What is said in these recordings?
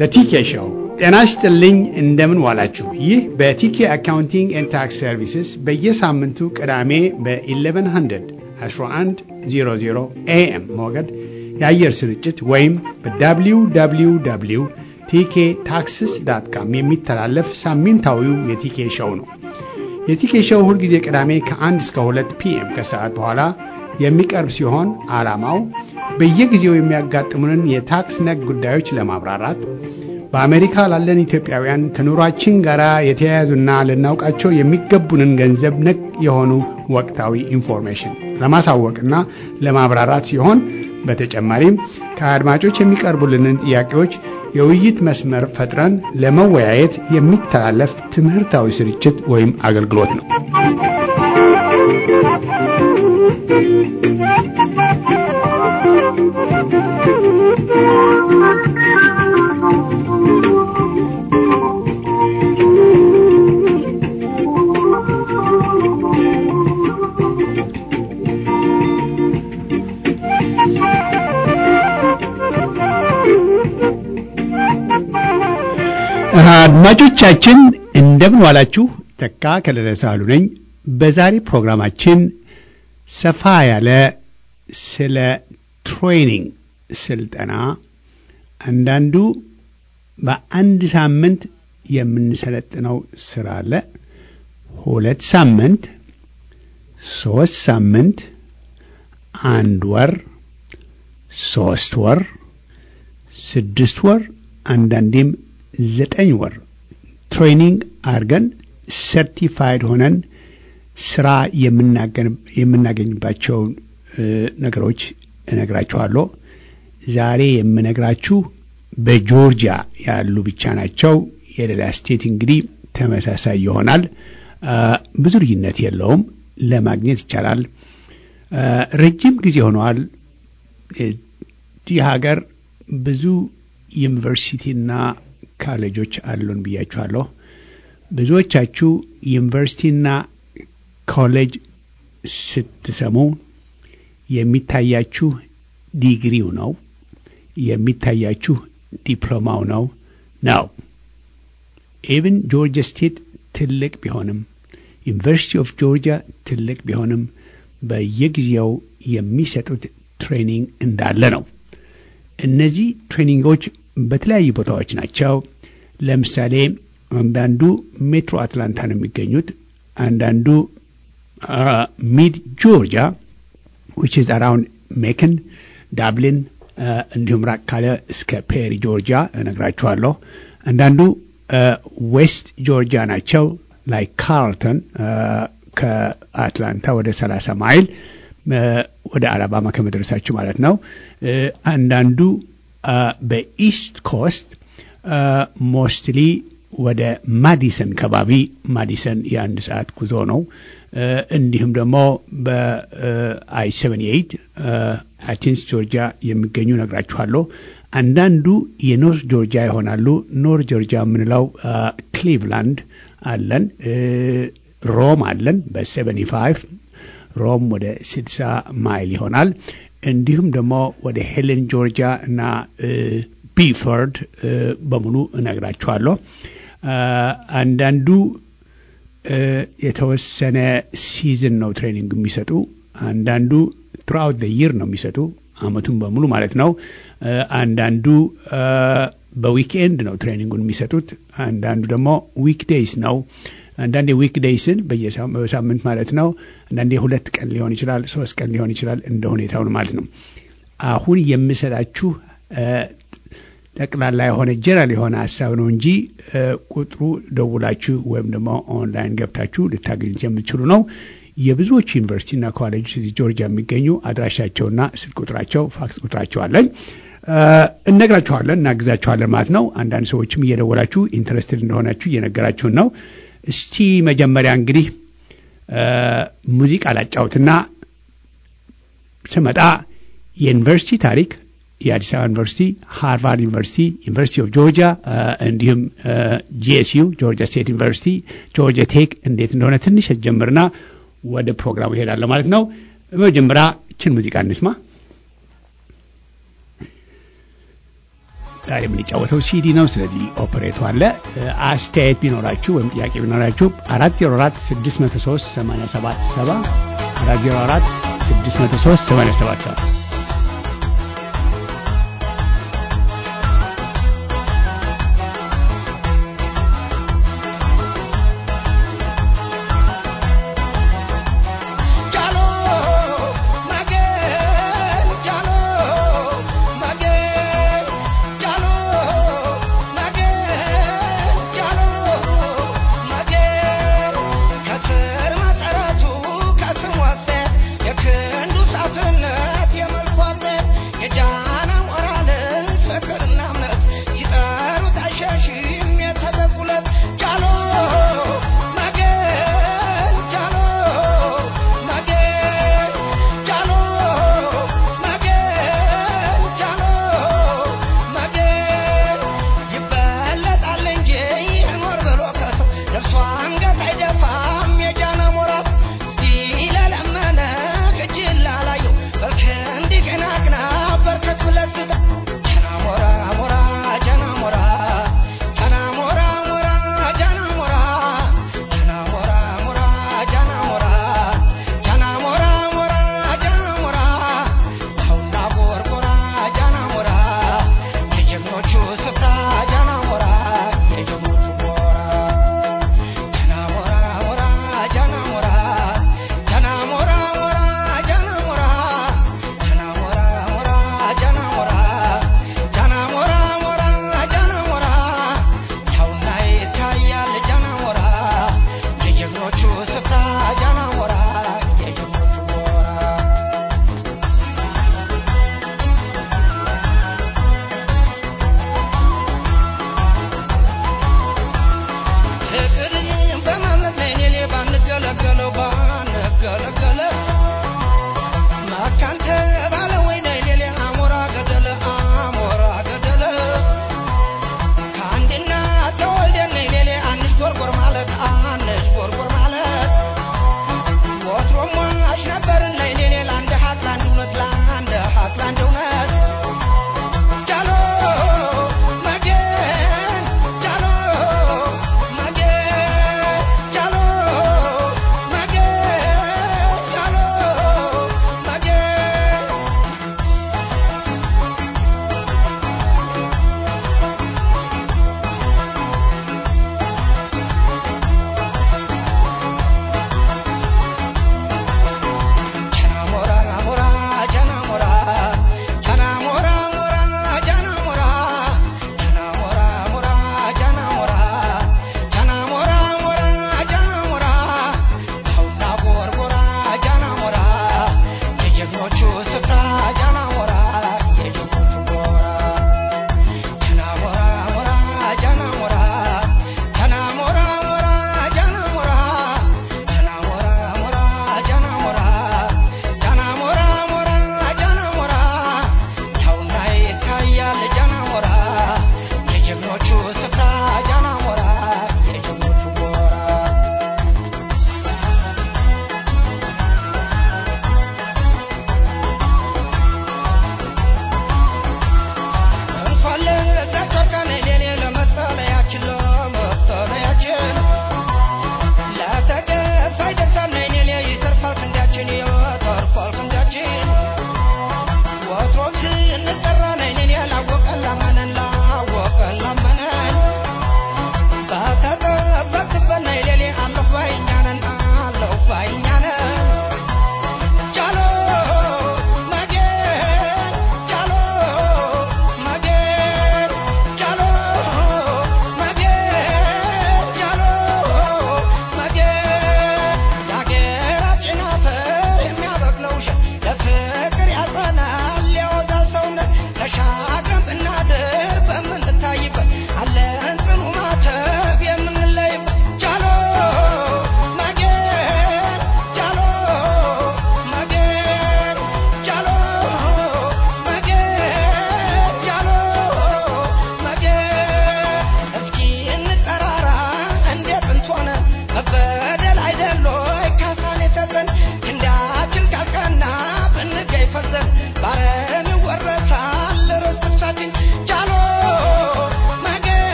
በቲኬ ሾው ጤና ይስጥልኝ። እንደምን ዋላችሁ? ይህ በቲኬ አካውንቲንግ ኤንድ ታክስ ሰርቪስስ በየሳምንቱ ቅዳሜ በ1100 1100 ኤኤም ሞገድ የአየር ስርጭት ወይም በwww ቲኬ ታክስስ ዳት ካም የሚተላለፍ ሳምንታዊው የቲኬ ሾው ነው። የቲኬ ሾው ሁልጊዜ ቅዳሜ ከ1 እስከ 2 ፒኤም ከሰዓት በኋላ የሚቀርብ ሲሆን ዓላማው በየጊዜው የሚያጋጥሙንን የታክስ ነክ ጉዳዮች ለማብራራት በአሜሪካ ላለን ኢትዮጵያውያን ከኑሯችን ጋር የተያያዙና ልናውቃቸው የሚገቡንን ገንዘብ ነክ የሆኑ ወቅታዊ ኢንፎርሜሽን ለማሳወቅና ለማብራራት ሲሆን በተጨማሪም ከአድማጮች የሚቀርቡልንን ጥያቄዎች የውይይት መስመር ፈጥረን ለመወያየት የሚተላለፍ ትምህርታዊ ስርጭት ወይም አገልግሎት ነው። አድማጮቻችን እንደምን ዋላችሁ። ተካ ከለለ ሳህሉ ነኝ። በዛሬ ፕሮግራማችን ሰፋ ያለ ስለ ትሬኒንግ ስልጠና፣ አንዳንዱ በአንድ ሳምንት የምንሰለጥነው ስራ አለ። ሁለት ሳምንት፣ ሶስት ሳምንት፣ አንድ ወር፣ ሶስት ወር፣ ስድስት ወር አንዳንዴም ዘጠኝ ወር ትሬኒንግ አድርገን ሰርቲፋይድ ሆነን ስራ የምናገኝባቸውን ነገሮች እነግራችኋለሁ። ዛሬ የምነግራችሁ በጆርጂያ ያሉ ብቻ ናቸው። የሌላ ስቴት እንግዲህ ተመሳሳይ ይሆናል። ብዙ ልዩነት የለውም። ለማግኘት ይቻላል። ረጅም ጊዜ ሆነዋል። ይህ ሀገር ብዙ ዩኒቨርሲቲና ካሌጆች አሉን ብያችኋለሁ። ብዙዎቻችሁ ዩኒቨርሲቲና ኮሌጅ ስትሰሙ የሚታያችሁ ዲግሪው ነው፣ የሚታያችሁ ዲፕሎማው ነው ነው። ኢቭን ጆርጂያ ስቴት ትልቅ ቢሆንም ዩኒቨርሲቲ ኦፍ ጆርጂያ ትልቅ ቢሆንም በየጊዜው የሚሰጡት ትሬኒንግ እንዳለ ነው። እነዚህ ትሬኒንጎች በተለያዩ ቦታዎች ናቸው። ለምሳሌ አንዳንዱ ሜትሮ አትላንታ ነው የሚገኙት፣ አንዳንዱ ሚድ ጆርጂያ ዊች ኢዝ አራውንድ ሜክን፣ ዳብሊን እንዲሁም ራቅ ካለ እስከ ፔሪ ጆርጂያ እነግራችኋለሁ። አንዳንዱ ዌስት ጆርጂያ ናቸው ላይ ካርልተን ከአትላንታ ወደ 30 ማይል ወደ አላባማ ከመድረሳችሁ ማለት ነው። አንዳንዱ በኢስት ኮስት ሞስትሊ ወደ ማዲሰን ከባቢ ማዲሰን የአንድ ሰዓት ጉዞ ነው። እንዲሁም ደግሞ በአይ 78 አቴንስ ጆርጂያ የሚገኙ ነግራችኋለሁ። አንዳንዱ የኖርት ጆርጂያ ይሆናሉ። ኖርት ጆርጂያ የምንለው ክሊቭላንድ አለን፣ ሮም አለን በ75 ሮም ወደ 60 ማይል ይሆናል። እንዲሁም ደግሞ ወደ ሄለን ጆርጂያ እና ቢፈርድ በሙሉ እነግራችኋለሁ። አንዳንዱ የተወሰነ ሲዝን ነው ትሬኒንግ የሚሰጡ፣ አንዳንዱ ትሩአውት ደ ይር ነው የሚሰጡ አመቱን በሙሉ ማለት ነው። አንዳንዱ በዊክኤንድ ነው ትሬኒንጉን የሚሰጡት፣ አንዳንዱ ደግሞ ዊክዴይስ ነው። አንዳንዴ ዊክ ዴይስን በሳምንት ማለት ነው። አንዳንዴ ሁለት ቀን ሊሆን ይችላል፣ ሶስት ቀን ሊሆን ይችላል እንደ ሁኔታውን ማለት ነው። አሁን የምሰጣችሁ ጠቅላላ የሆነ ጀነራል የሆነ ሀሳብ ነው እንጂ ቁጥሩ ደውላችሁ ወይም ደግሞ ኦንላይን ገብታችሁ ልታገኙት የምትችሉ ነው። የብዙዎቹ ዩኒቨርሲቲና ኮሌጆች እዚህ ጆርጂያ የሚገኙ አድራሻቸውና ስልክ ቁጥራቸው፣ ፋክስ ቁጥራቸው አለኝ እነግራችኋለን፣ እናግዛችኋለን ማለት ነው። አንዳንድ ሰዎችም እየደወላችሁ ኢንተረስትድ እንደሆናችሁ እየነገራችሁን ነው። እስቲ መጀመሪያ እንግዲህ ሙዚቃ ላጫውትና ስመጣ የዩኒቨርሲቲ ታሪክ የአዲስ አበባ ዩኒቨርሲቲ፣ ሃርቫርድ ዩኒቨርሲቲ፣ ዩኒቨርሲቲ ኦፍ ጆርጂያ እንዲሁም ጂኤስዩ ጆርጂያ ስቴት ዩኒቨርሲቲ፣ ጆርጂያ ቴክ እንዴት እንደሆነ ትንሽ ጀምርና ወደ ፕሮግራሙ ይሄዳለሁ ማለት ነው። በመጀመሪያ ችን ሙዚቃ እንስማ። ዛሬ የምንጫወተው ሲዲ ነው። ስለዚህ ኦፕሬቱ አለ። አስተያየት ቢኖራችሁ ወይም ጥያቄ ቢኖራችሁ አራት ዜሮ አራት ስድስት መቶ ሶስት ሰማንያ ሰባት ሰባ አራት ዜሮ አራት ስድስት መቶ ሶስት ሰማንያ ሰባት ሰባ ከስር መሰረቱ ከስም ወሰ የክንዱ ሳትነት የመ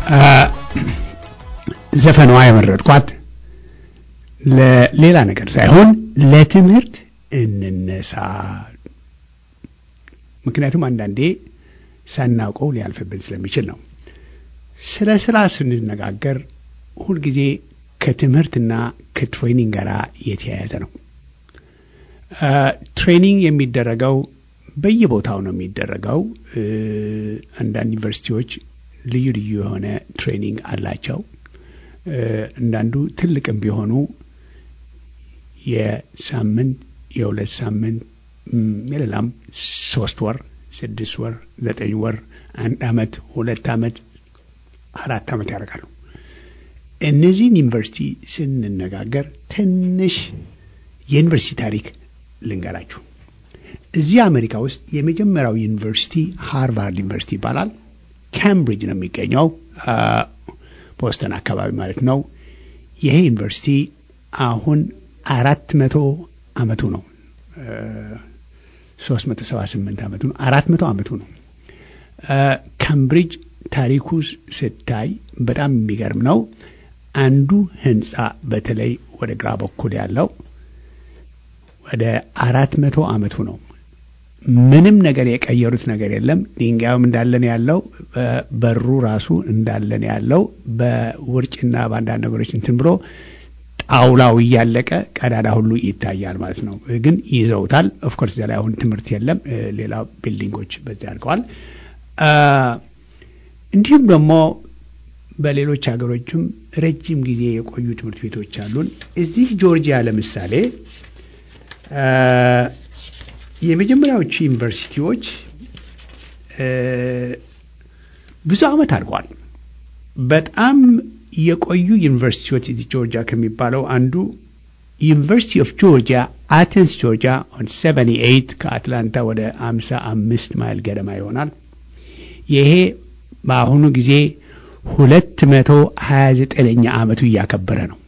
ዘፈኗ የመረጥኳት ለሌላ ነገር ሳይሆን ለትምህርት እንነሳ። ምክንያቱም አንዳንዴ ሳናውቀው ሊያልፍብን ስለሚችል ነው። ስለ ስራ ስንነጋገር ሁልጊዜ ከትምህርትና ከትሬኒንግ ጋር የተያያዘ ነው። ትሬኒንግ የሚደረገው በየቦታው ነው የሚደረገው። አንዳንድ ዩኒቨርሲቲዎች ልዩ ልዩ የሆነ ትሬኒንግ አላቸው። አንዳንዱ ትልቅም ቢሆኑ የሳምንት የሁለት ሳምንት የሌላም ሶስት ወር፣ ስድስት ወር፣ ዘጠኝ ወር፣ አንድ አመት፣ ሁለት አመት፣ አራት አመት ያደርጋሉ። እነዚህን ዩኒቨርሲቲ ስንነጋገር ትንሽ የዩኒቨርሲቲ ታሪክ ልንገራችሁ። እዚህ አሜሪካ ውስጥ የመጀመሪያው ዩኒቨርሲቲ ሃርቫርድ ዩኒቨርሲቲ ይባላል። ካምብሪጅ ነው የሚገኘው፣ ቦስተን አካባቢ ማለት ነው። ይሄ ዩኒቨርሲቲ አሁን አራት መቶ አመቱ ነው። ሶስት መቶ ሰባ ስምንት አመቱ ነው። አራት መቶ አመቱ ነው። ካምብሪጅ ታሪኩ ስታይ በጣም የሚገርም ነው። አንዱ ህንፃ በተለይ ወደ ግራ በኩል ያለው ወደ አራት መቶ አመቱ ነው። ምንም ነገር የቀየሩት ነገር የለም። ድንጋዩም እንዳለን ያለው በሩ ራሱ እንዳለን ያለው በውርጭና በአንዳንድ ነገሮች እንትን ብሎ ጣውላው እያለቀ ቀዳዳ ሁሉ ይታያል ማለት ነው። ግን ይዘውታል። ኦፍኮርስ እዚያ ላይ አሁን ትምህርት የለም። ሌላ ቢልዲንጎች በዚያ አድርገዋል። እንዲሁም ደግሞ በሌሎች ሀገሮችም ረጅም ጊዜ የቆዩ ትምህርት ቤቶች አሉን። እዚህ ጆርጂያ ለምሳሌ የመጀመሪያዎቹ ዩኒቨርሲቲዎች ብዙ ዓመት አድርገዋል። በጣም የቆዩ ዩኒቨርሲቲዎች እዚህ ጆርጂያ ከሚባለው አንዱ ዩኒቨርሲቲ ኦፍ ጆርጂያ አቴንስ ጆርጂያ ኦን 78 ከአትላንታ ወደ 55 ማይል ገደማ ይሆናል። ይሄ በአሁኑ ጊዜ 229ኛ ዓመቱ እያከበረ ነው።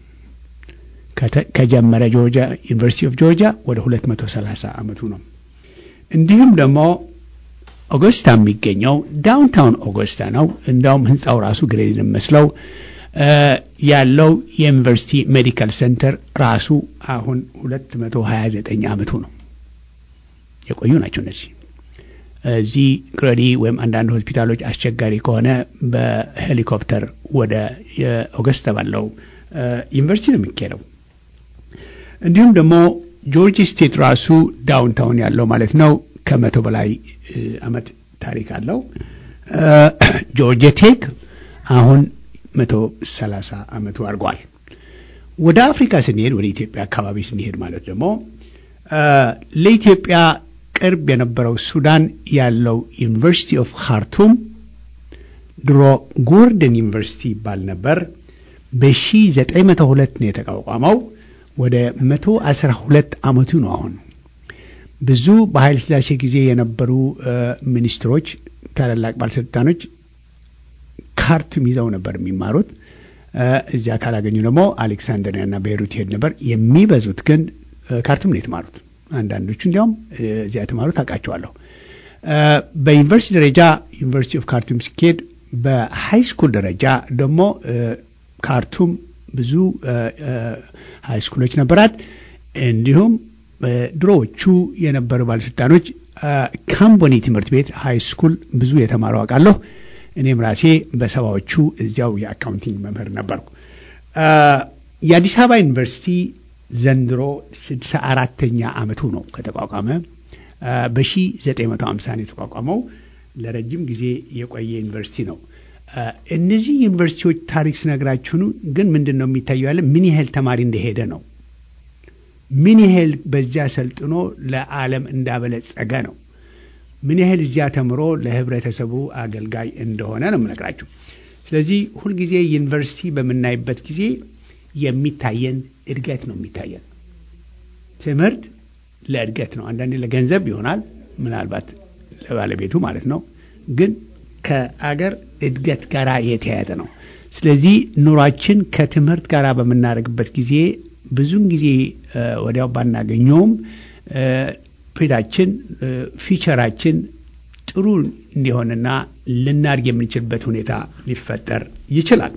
ከጀመረ ጆርጂያ ዩኒቨርሲቲ ኦፍ ጆርጂያ ወደ 230 ዓመቱ ነው። እንዲሁም ደግሞ ኦገስታ የሚገኘው ዳውንታውን ኦገስታ ነው። እንዳውም ህንፃው ራሱ ግሬድ መስለው ያለው የዩኒቨርሲቲ ሜዲካል ሴንተር ራሱ አሁን 229 ዓመቱ ነው። የቆዩ ናቸው እነዚህ። እዚህ ግሬዲ ወይም አንዳንድ ሆስፒታሎች አስቸጋሪ ከሆነ በሄሊኮፕተር ወደ ኦገስታ ባለው ዩኒቨርሲቲ ነው የሚካሄደው። እንዲሁም ደግሞ ጆርጂ ስቴት ራሱ ዳውንታውን ያለው ማለት ነው ከመቶ በላይ አመት ታሪክ አለው። ጆርጂያ ቴክ አሁን መቶ ሰላሳ አመቱ አድርጓል። ወደ አፍሪካ ስንሄድ ወደ ኢትዮጵያ አካባቢ ስንሄድ ማለት ደግሞ ለኢትዮጵያ ቅርብ የነበረው ሱዳን ያለው ዩኒቨርሲቲ ኦፍ ካርቱም ድሮ ጎርደን ዩኒቨርሲቲ ይባል ነበር። በ1902 ነው የተቋቋመው። ወደ 112 አመቱ ነው አሁን። ብዙ በኃይለ ሥላሴ ጊዜ የነበሩ ሚኒስትሮች፣ ታላላቅ ባለስልጣኖች ካርቱም ይዘው ነበር የሚማሩት። እዚያ ካላገኙ ደግሞ አሌክሳንድሪያና ቤይሩት ይሄድ ነበር። የሚበዙት ግን ካርቱም ነው የተማሩት። አንዳንዶቹ እንዲያውም እዚያ የተማሩት አውቃቸዋለሁ። በዩኒቨርሲቲ ደረጃ ዩኒቨርሲቲ ኦፍ ካርቱም ሲካሄድ፣ በሃይ ስኩል ደረጃ ደግሞ ካርቱም ብዙ ሃይ ስኩሎች ነበራት። እንዲሁም ድሮዎቹ የነበሩ ባለስልጣኖች ካምቦኒ ትምህርት ቤት ሃይ ስኩል ብዙ የተማሩ አውቃለሁ። እኔም ራሴ በሰባዎቹ እዚያው የአካውንቲንግ መምህር ነበርኩ። የአዲስ አበባ ዩኒቨርሲቲ ዘንድሮ ስድሳ አራተኛ ዓመቱ ነው ከተቋቋመ። በ1950 ነው የተቋቋመው። ለረጅም ጊዜ የቆየ ዩኒቨርሲቲ ነው። እነዚህ ዩኒቨርሲቲዎች ታሪክ ስነግራችሁኑ ግን ምንድን ነው የሚታየው ያለ ምን ያህል ተማሪ እንደሄደ ነው። ምን ያህል በዚያ ሰልጥኖ ለዓለም እንዳበለጸገ ነው። ምን ያህል እዚያ ተምሮ ለህብረተሰቡ አገልጋይ እንደሆነ ነው የምነግራችሁ። ስለዚህ ሁልጊዜ ዩኒቨርሲቲ በምናይበት ጊዜ የሚታየን እድገት ነው የሚታየን። ትምህርት ለእድገት ነው። አንዳንዴ ለገንዘብ ይሆናል፣ ምናልባት ለባለቤቱ ማለት ነው። ግን ከአገር እድገት ጋር የተያያዘ ነው። ስለዚህ ኑሯችን ከትምህርት ጋር በምናደርግበት ጊዜ ብዙን ጊዜ ወዲያው ባናገኘውም ፕሬዳችን ፊቸራችን ጥሩ እንዲሆንና ልናድግ የምንችልበት ሁኔታ ሊፈጠር ይችላል።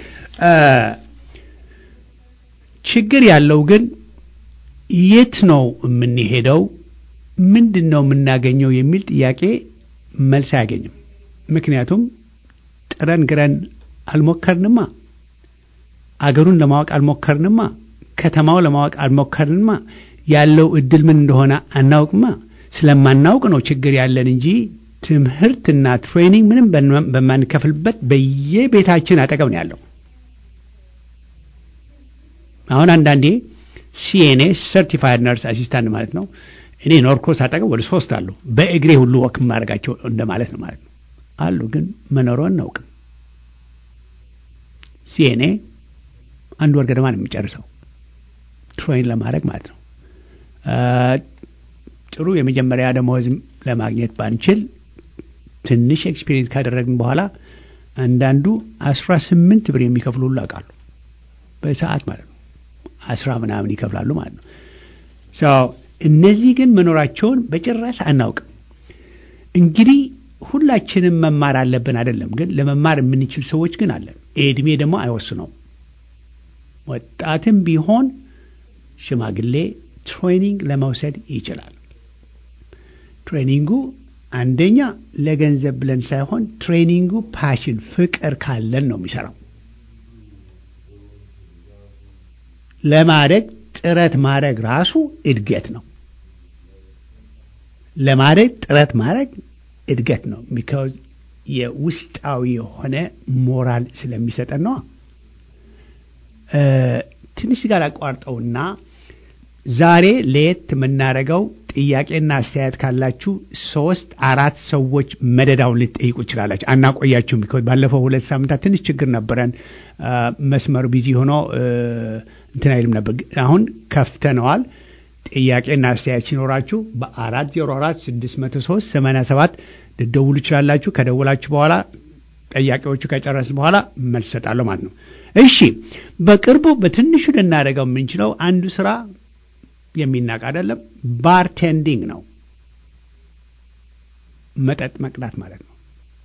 ችግር ያለው ግን የት ነው የምንሄደው? ምንድን ነው የምናገኘው? የሚል ጥያቄ መልስ አያገኝም። ምክንያቱም ጥረን ግረን አልሞከርንማ፣ አገሩን ለማወቅ አልሞከርንማ፣ ከተማው ለማወቅ አልሞከርንማ፣ ያለው እድል ምን እንደሆነ አናውቅማ። ስለማናውቅ ነው ችግር ያለን እንጂ ትምህርትና ትሬኒንግ ምንም በማንከፍልበት በየቤታችን አጠገብ ነው ያለው። አሁን አንዳንዴ ሲኤንኤ ሰርቲፋይድ ነርስ አሲስታንት ማለት ነው። እኔ ኖርኮስ አጠገብ ወደ ሶስት አሉ። በእግሬ ሁሉ ወክ የማደርጋቸው እንደማለት ነው ማለት ነው አሉ። ግን መኖሩ አናውቅም። ሲኤንኤ አንድ ወር ገደማ ነው የሚጨርሰው ትሬን ለማድረግ ማለት ነው። ጥሩ የመጀመሪያ ደመወዝ ለማግኘት ባንችል ትንሽ ኤክስፒሪየንስ ካደረግን በኋላ አንዳንዱ አስራ ስምንት ብር የሚከፍሉ ሁሉ አውቃሉ። በሰዓት ማለት ነው አስራ ምናምን ይከፍላሉ ማለት ነው። እነዚህ ግን መኖራቸውን በጭራሽ አናውቅም። እንግዲህ ሁላችንም መማር አለብን አይደለም፣ ግን ለመማር የምንችል ሰዎች ግን አለን። እድሜ ደግሞ አይወስነው። ወጣትም ቢሆን ሽማግሌ ትሬኒንግ ለመውሰድ ይችላል። ትሬኒንጉ አንደኛ ለገንዘብ ብለን ሳይሆን ትሬኒንጉ ፓሽን ፍቅር ካለን ነው የሚሰራው። ለማደግ ጥረት ማድረግ ራሱ እድገት ነው። ለማደግ ጥረት ማድረግ እድገት ነው። ሚካዝ የውስጣዊ የሆነ ሞራል ስለሚሰጠን ነዋ። ትንሽ ጋር አቋርጠውና ዛሬ ለየት የምናደርገው ጥያቄና አስተያየት ካላችሁ ሶስት አራት ሰዎች መደዳውን ልትጠይቁ ይችላላችሁ። አናቆያችሁም። ቢኮዝ ባለፈው ሁለት ሳምንታት ትንሽ ችግር ነበረን። መስመሩ ቢዚ ሆኖ እንትን አይልም ነበር። አሁን ከፍተነዋል። ጥያቄና አስተያየት ሲኖራችሁ በአራት ዜሮ አራት ስድስት መቶ ሶስት ሰማንያ ሰባት ልደውሉ ይችላላችሁ። ከደውላችሁ በኋላ ጥያቄዎቹ ከጨረስ በኋላ መልስ ሰጣለሁ ማለት ነው። እሺ፣ በቅርቡ በትንሹ ልናደርገው የምንችለው አንዱ ስራ የሚናቅ አይደለም። ባርቴንዲንግ ነው። መጠጥ መቅዳት ማለት ነው።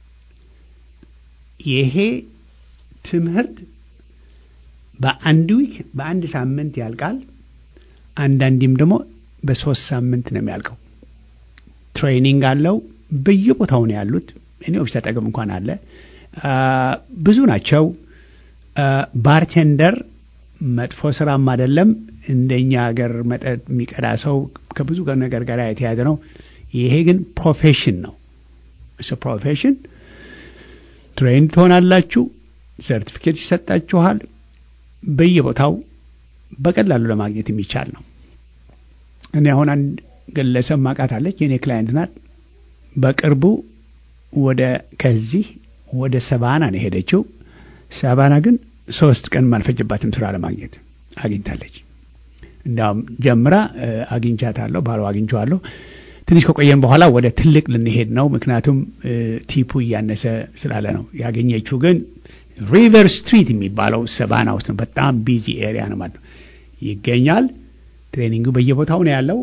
ይሄ ትምህርት በአንድ ዊክ በአንድ ሳምንት ያልቃል። አንዳንዴም ደግሞ በሶስት ሳምንት ነው የሚያልቀው። ትሬኒንግ አለው። በየቦታው ነው ያሉት። እኔ ኦፊስ አጠገብ እንኳን አለ። ብዙ ናቸው። ባርቴንደር መጥፎ ስራም አይደለም። እንደኛ ሀገር መጠጥ የሚቀዳ ሰው ከብዙ ነገር ጋር የተያዘ ነው። ይሄ ግን ፕሮፌሽን ነው። ፕሮፌሽን ትሬንድ ትሆናላችሁ። ሰርቲፊኬት ይሰጣችኋል። በየቦታው በቀላሉ ለማግኘት የሚቻል ነው። እኔ አሁን አንድ ግለሰብ ማቃት አለች፣ የኔ ክላይንት ናት። በቅርቡ ወደ ከዚህ ወደ ሰባና ነው የሄደችው። ሰባና ግን ሶስት ቀን አልፈጀባትም ስራ ለማግኘት አግኝታለች። እንዲያውም ጀምራ አግኝቻታለሁ፣ ባለው አግኝቼዋለሁ። ትንሽ ከቆየን በኋላ ወደ ትልቅ ልንሄድ ነው፣ ምክንያቱም ቲፑ እያነሰ ስላለ ነው። ያገኘችው ግን ሪቨር ስትሪት የሚባለው ሰባና ውስጥ ነው። በጣም ቢዚ ኤሪያ ነው ማለት ነው። ይገኛል። ትሬኒንጉ በየቦታው ነው ያለው።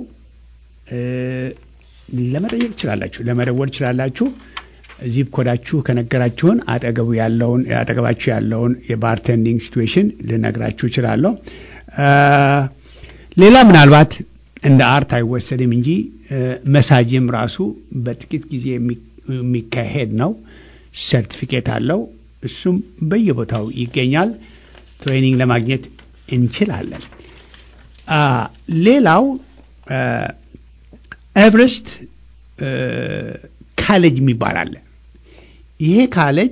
ለመጠየቅ ትችላላችሁ፣ ለመደወል ትችላላችሁ። ዚፕ ኮዳችሁ ከነገራችሁን አጠገቡ ያለውን አጠገባችሁ ያለውን የባርቴንዲንግ ሲትዌሽን ልነግራችሁ እችላለሁ። ሌላ ምናልባት እንደ አርት አይወሰድም እንጂ መሳጅም ራሱ በጥቂት ጊዜ የሚካሄድ ነው። ሰርቲፊኬት አለው። እሱም በየቦታው ይገኛል። ትሬኒንግ ለማግኘት እንችላለን። ሌላው ኤቨረስት ካሌጅ የሚባል አለ። ይሄ ካሌጅ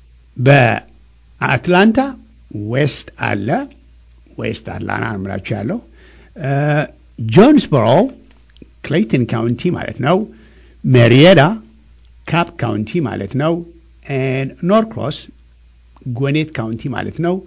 በአትላንታ ዌስት አለ። ዌስት አትላንታ ምላችሁ ያለው ጆንስቦሮ ክሌይተን ካውንቲ ማለት ነው። ሜሪየዳ ካፕ ካውንቲ ማለት ነው። ኖርክሮስ ጎኔት ካውንቲ ማለት ነው።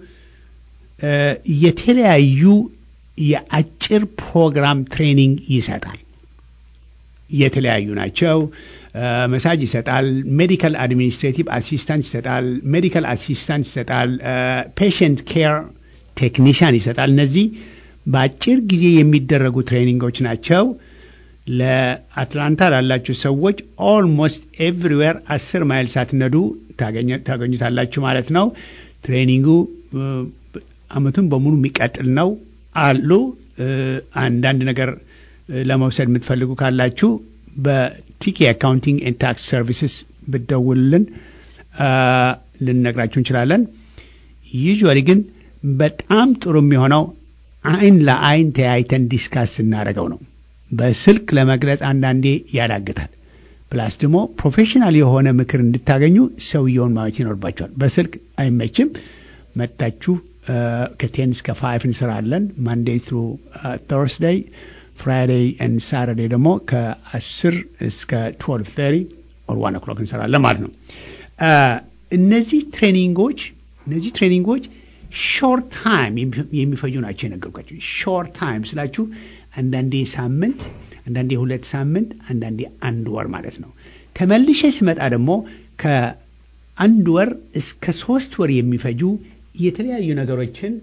የተለያዩ የአጭር ፕሮግራም ትሬኒንግ ይሰጣል። የተለያዩ ናቸው። መሳጅ ይሰጣል። ሜዲካል አድሚኒስትሬቲቭ አሲስታንት ይሰጣል። ሜዲካል አሲስታንት ይሰጣል። ፔሽንት ኬር ቴክኒሽያን ይሰጣል። እነዚህ በአጭር ጊዜ የሚደረጉ ትሬኒንጎች ናቸው። ለአትላንታ ላላችሁ ሰዎች ኦልሞስት ኤቭሪዌር አስር ማይል ሳትነዱ ታገኙታላችሁ ማለት ነው። ትሬኒንጉ አመቱን በሙሉ የሚቀጥል ነው አሉ። አንዳንድ ነገር ለመውሰድ የምትፈልጉ ካላችሁ በቲኬ አካውንቲንግ ኤንድ ታክስ ሰርቪስስ ብደውልልን ልንነግራችሁ እንችላለን። ዩዥዋሊ ግን በጣም ጥሩ የሚሆነው አይን ለአይን ተያይተን ዲስካስ ስናደርገው ነው። በስልክ ለመግለጽ አንዳንዴ ያዳግታል። ፕላስ ደግሞ ፕሮፌሽናል የሆነ ምክር እንድታገኙ ሰውየውን ማየት ይኖርባቸዋል። በስልክ አይመችም። መታችሁ ከቴን እስከ ፋይቭ እንሰራለን። ማንዴይ ትሩ ቶርስደይ፣ ፍራይዴይ ኤንድ ሳተርዴይ ደግሞ ከአስር እስከ ትዌልቭ ተሪ ኦር ዋን ኦክሎክ እንሰራለን ማለት ነው። እነዚህ ትሬኒንጎች እነዚህ ትሬኒንጎች ሾርት ታይም የሚፈጁ ናቸው የነገርኳቸው። ሾርት ታይም ስላችሁ አንዳንዴ ሳምንት፣ አንዳንዴ ሁለት ሳምንት፣ አንዳንዴ አንድ ወር ማለት ነው። ተመልሼ ስመጣ ደግሞ ከአንድ ወር እስከ ሶስት ወር የሚፈጁ የተለያዩ ነገሮችን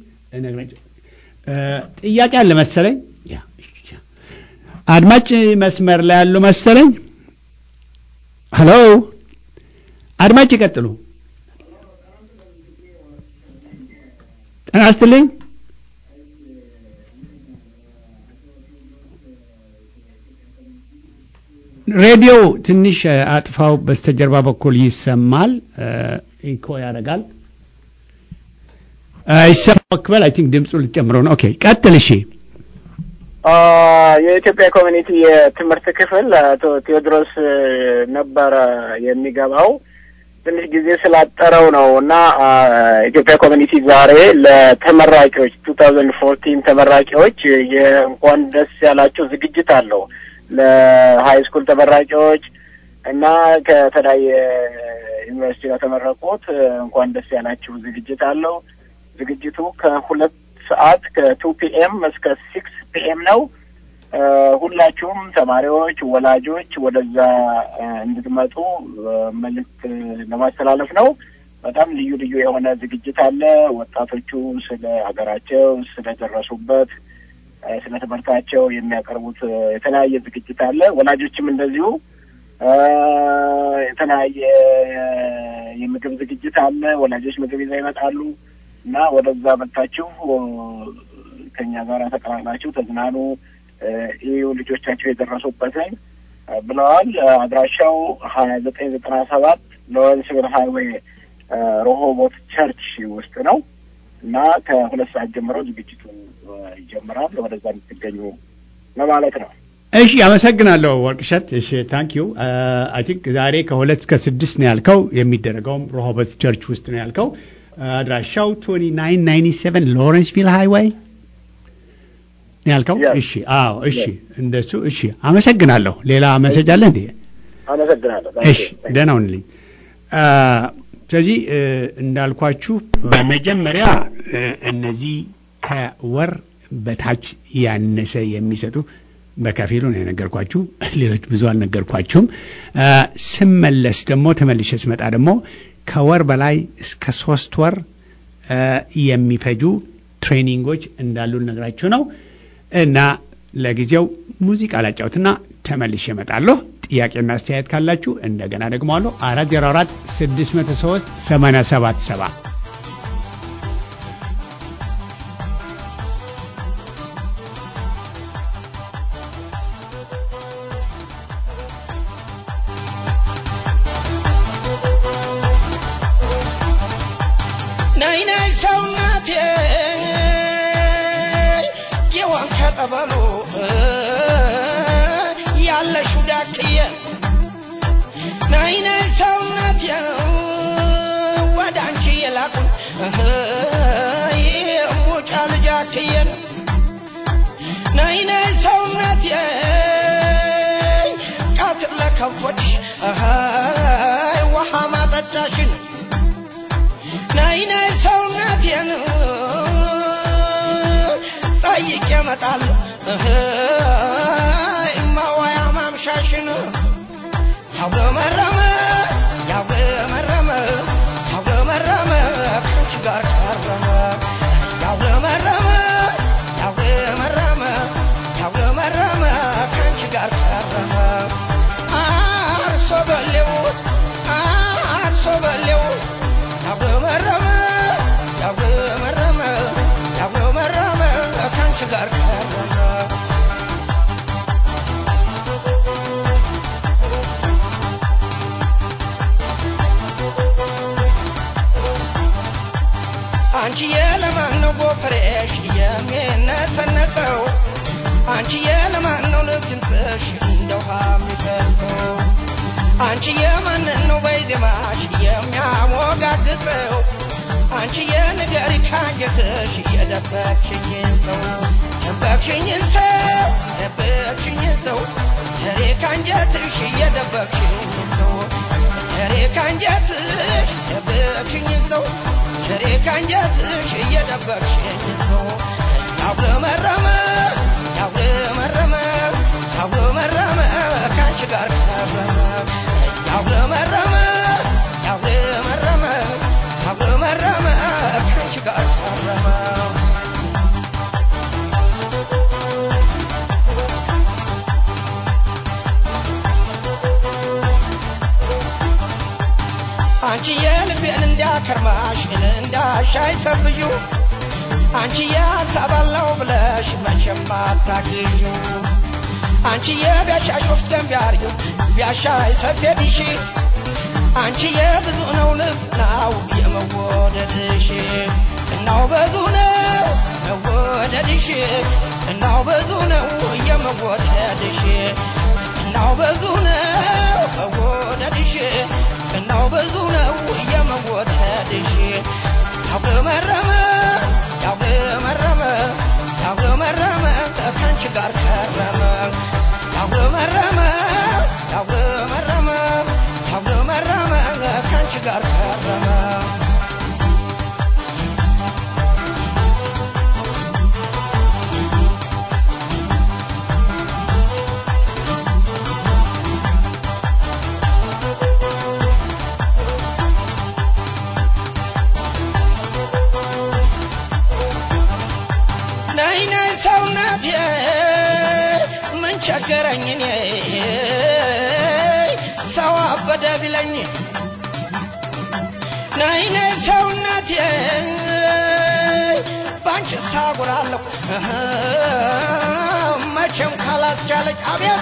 ጥያቄ አለ መሰለኝ። አድማጭ መስመር ላይ ያሉ መሰለኝ። ሄሎ አድማጭ ይቀጥሉ። ጤና ይስጥልኝ። ሬዲዮ ትንሽ አጥፋው፣ በስተጀርባ በኩል ይሰማል፣ ኢኮ ያደርጋል። ይሰማ መክበል አይ ቲንክ ድምፁ ልጨምረው ነው። ኦኬ ቀጥል። እሺ የኢትዮጵያ ኮሚኒቲ የትምህርት ክፍል አቶ ቴዎድሮስ ነበረ የሚገባው ትንሽ ጊዜ ስላጠረው ነው እና ኢትዮጵያ ኮሚኒቲ ዛሬ ለተመራቂዎች ቱ ታውዘንድ ፎርቲን ተመራቂዎች የእንኳን ደስ ያላቸው ዝግጅት አለው ለሀይ ስኩል ተመራቂዎች እና ከተለያየ ዩኒቨርሲቲ ከተመረቁት እንኳን ደስ ያላችሁ ዝግጅት አለው። ዝግጅቱ ከሁለት ሰዓት ከቱ ፒኤም እስከ ሲክስ ፒኤም ነው። ሁላችሁም ተማሪዎች፣ ወላጆች ወደዛ እንድትመጡ መልእክት ለማስተላለፍ ነው። በጣም ልዩ ልዩ የሆነ ዝግጅት አለ። ወጣቶቹ ስለ ሀገራቸው ስለደረሱበት፣ ስለ ትምህርታቸው የሚያቀርቡት የተለያየ ዝግጅት አለ። ወላጆችም እንደዚሁ የተለያየ የምግብ ዝግጅት አለ። ወላጆች ምግብ ይዘው ይመጣሉ እና ወደዛ መጥታችሁ ከኛ ጋር ተቀላቅላችሁ ተዝናኑ ይሁ ልጆቻቸው የደረሱበትን ብለዋል። አድራሻው ሀያ ዘጠኝ ዘጠና ሰባት ሎረንስቪል ሃይዌይ ሮሆቦት ቸርች ውስጥ ነው እና ከሁለት ሰዓት ጀምሮ ዝግጅቱ ይጀምራል። ወደዛ የምትገኙ ለማለት ነው። እሺ፣ አመሰግናለሁ ወርቅሸት። እሺ፣ ታንክ ዩ አይ ቲንክ ዛሬ ከሁለት እስከ ስድስት ነው ያልከው። የሚደረገውም ሮሆቦት ቸርች ውስጥ ነው ያልከው። አድራሻው ቶኒ ናይን ናይንቲ ሰቨን ሎረንስቪል ሃይዌይ ያልከው እሺ፣ አዎ፣ እሺ፣ እንደሱ እሺ፣ አመሰግናለሁ። ሌላ መሰጅ አለ እንዴ? አመሰግናለሁ። እሺ፣ ደህና ሁንልኝ። ስለዚህ እንዳልኳችሁ በመጀመሪያ እነዚህ ከወር በታች ያነሰ የሚሰጡ በከፊሉ ነው የነገርኳችሁ። ሌሎች ብዙ አልነገርኳችሁም። ስመለስ ደግሞ ተመልሼ ስመጣ ደግሞ ከወር በላይ እስከ ሶስት ወር የሚፈጁ ትሬኒንጎች እንዳሉ ነግራችሁ ነው እና ለጊዜው ሙዚቃ ላጫውትና ተመልሼ እመጣለሁ። ጥያቄና አስተያየት ካላችሁ እንደገና ደግሞ አለሁ አራት ዜሮ አራት ስድስት መቶ ሶስት ሰማንያ ሰባት ሰባ ከብቶችሽ ውሃ ማጠጫሽን ነይ ነይ ሰውነቴን ጠይቄ እመጣለሁ ማዋያ ማምሻሽን ያጉረመረመ ያጉረመረመ ያጉረመረመ ከአንቺ ጋር ከረመ ያጉረመረመ ያጉረመረመ ያጉረመረመ ከአንቺ ጋር ከረመ አንቺዬ ለማን ነው ጎፈሬሽ የሚነሰነሰው አንቺዬ ለማን ነው ልብ ድምፅሽ እንደ ውሃ የሚፈሰው አንቺዬ ማንን ነው በዜማሽ የሚያሞጋግሰው አንቺዬ ንገሪ ካንጀትሽ የደበቅሽኝን ሰው ደበቅሽኝን ሰው ደበቅሽኝን ሰው ሬ ካንጀትሽ የደበቅሽኝን ሰው ሬ ካንጀትሽ ደበቅሽኝን ሰው ሬ ካንጀትሽ እየደበቅሽኝን ሰው ያጉረመረመ ያጉረመረመ ያጉረመረመ ካንቺ ጋር ከረመ ያጉረመረመ ያጉረመረመ ያጉረመረመ ካንቺ ጋር ከረመ አንቺ የልቤን እንዳከርማሽ እንዳሻይ ሰብዩ አንቺ የሀሳብ አለው ብለሽ መቼም አታግዩ አንቺ የቢያሻሽ ወፍ ደንብ ያርጊው ቢያሻይ ሰፌድሽ አንቺ የብዙ ነው ልብናው የመወደድሽ እናው ብዙ ነው መወደድሽ እናው ብዙ ነው የመወደድሽ እናው ብዙ ነው መወደድሽ እናው ብዙ ነው የመወደድሽ ያጉረመረመ ያጉረመረመ ያጉረመረመ ከአንቺ ጋር ከረመ ያጉረመረመ ያጉረመረመ ያጉረመረመ ከአንቺ ጋር ከረመ ነይ ነይ ሰውነቴ ምን ቸገረኝ እኔ ሰው አበደ ቢለኝ ነይ ነይ ሰውነቴ ባንቺ ሳጉራለሁ መቼም ካላስቻለች አቤት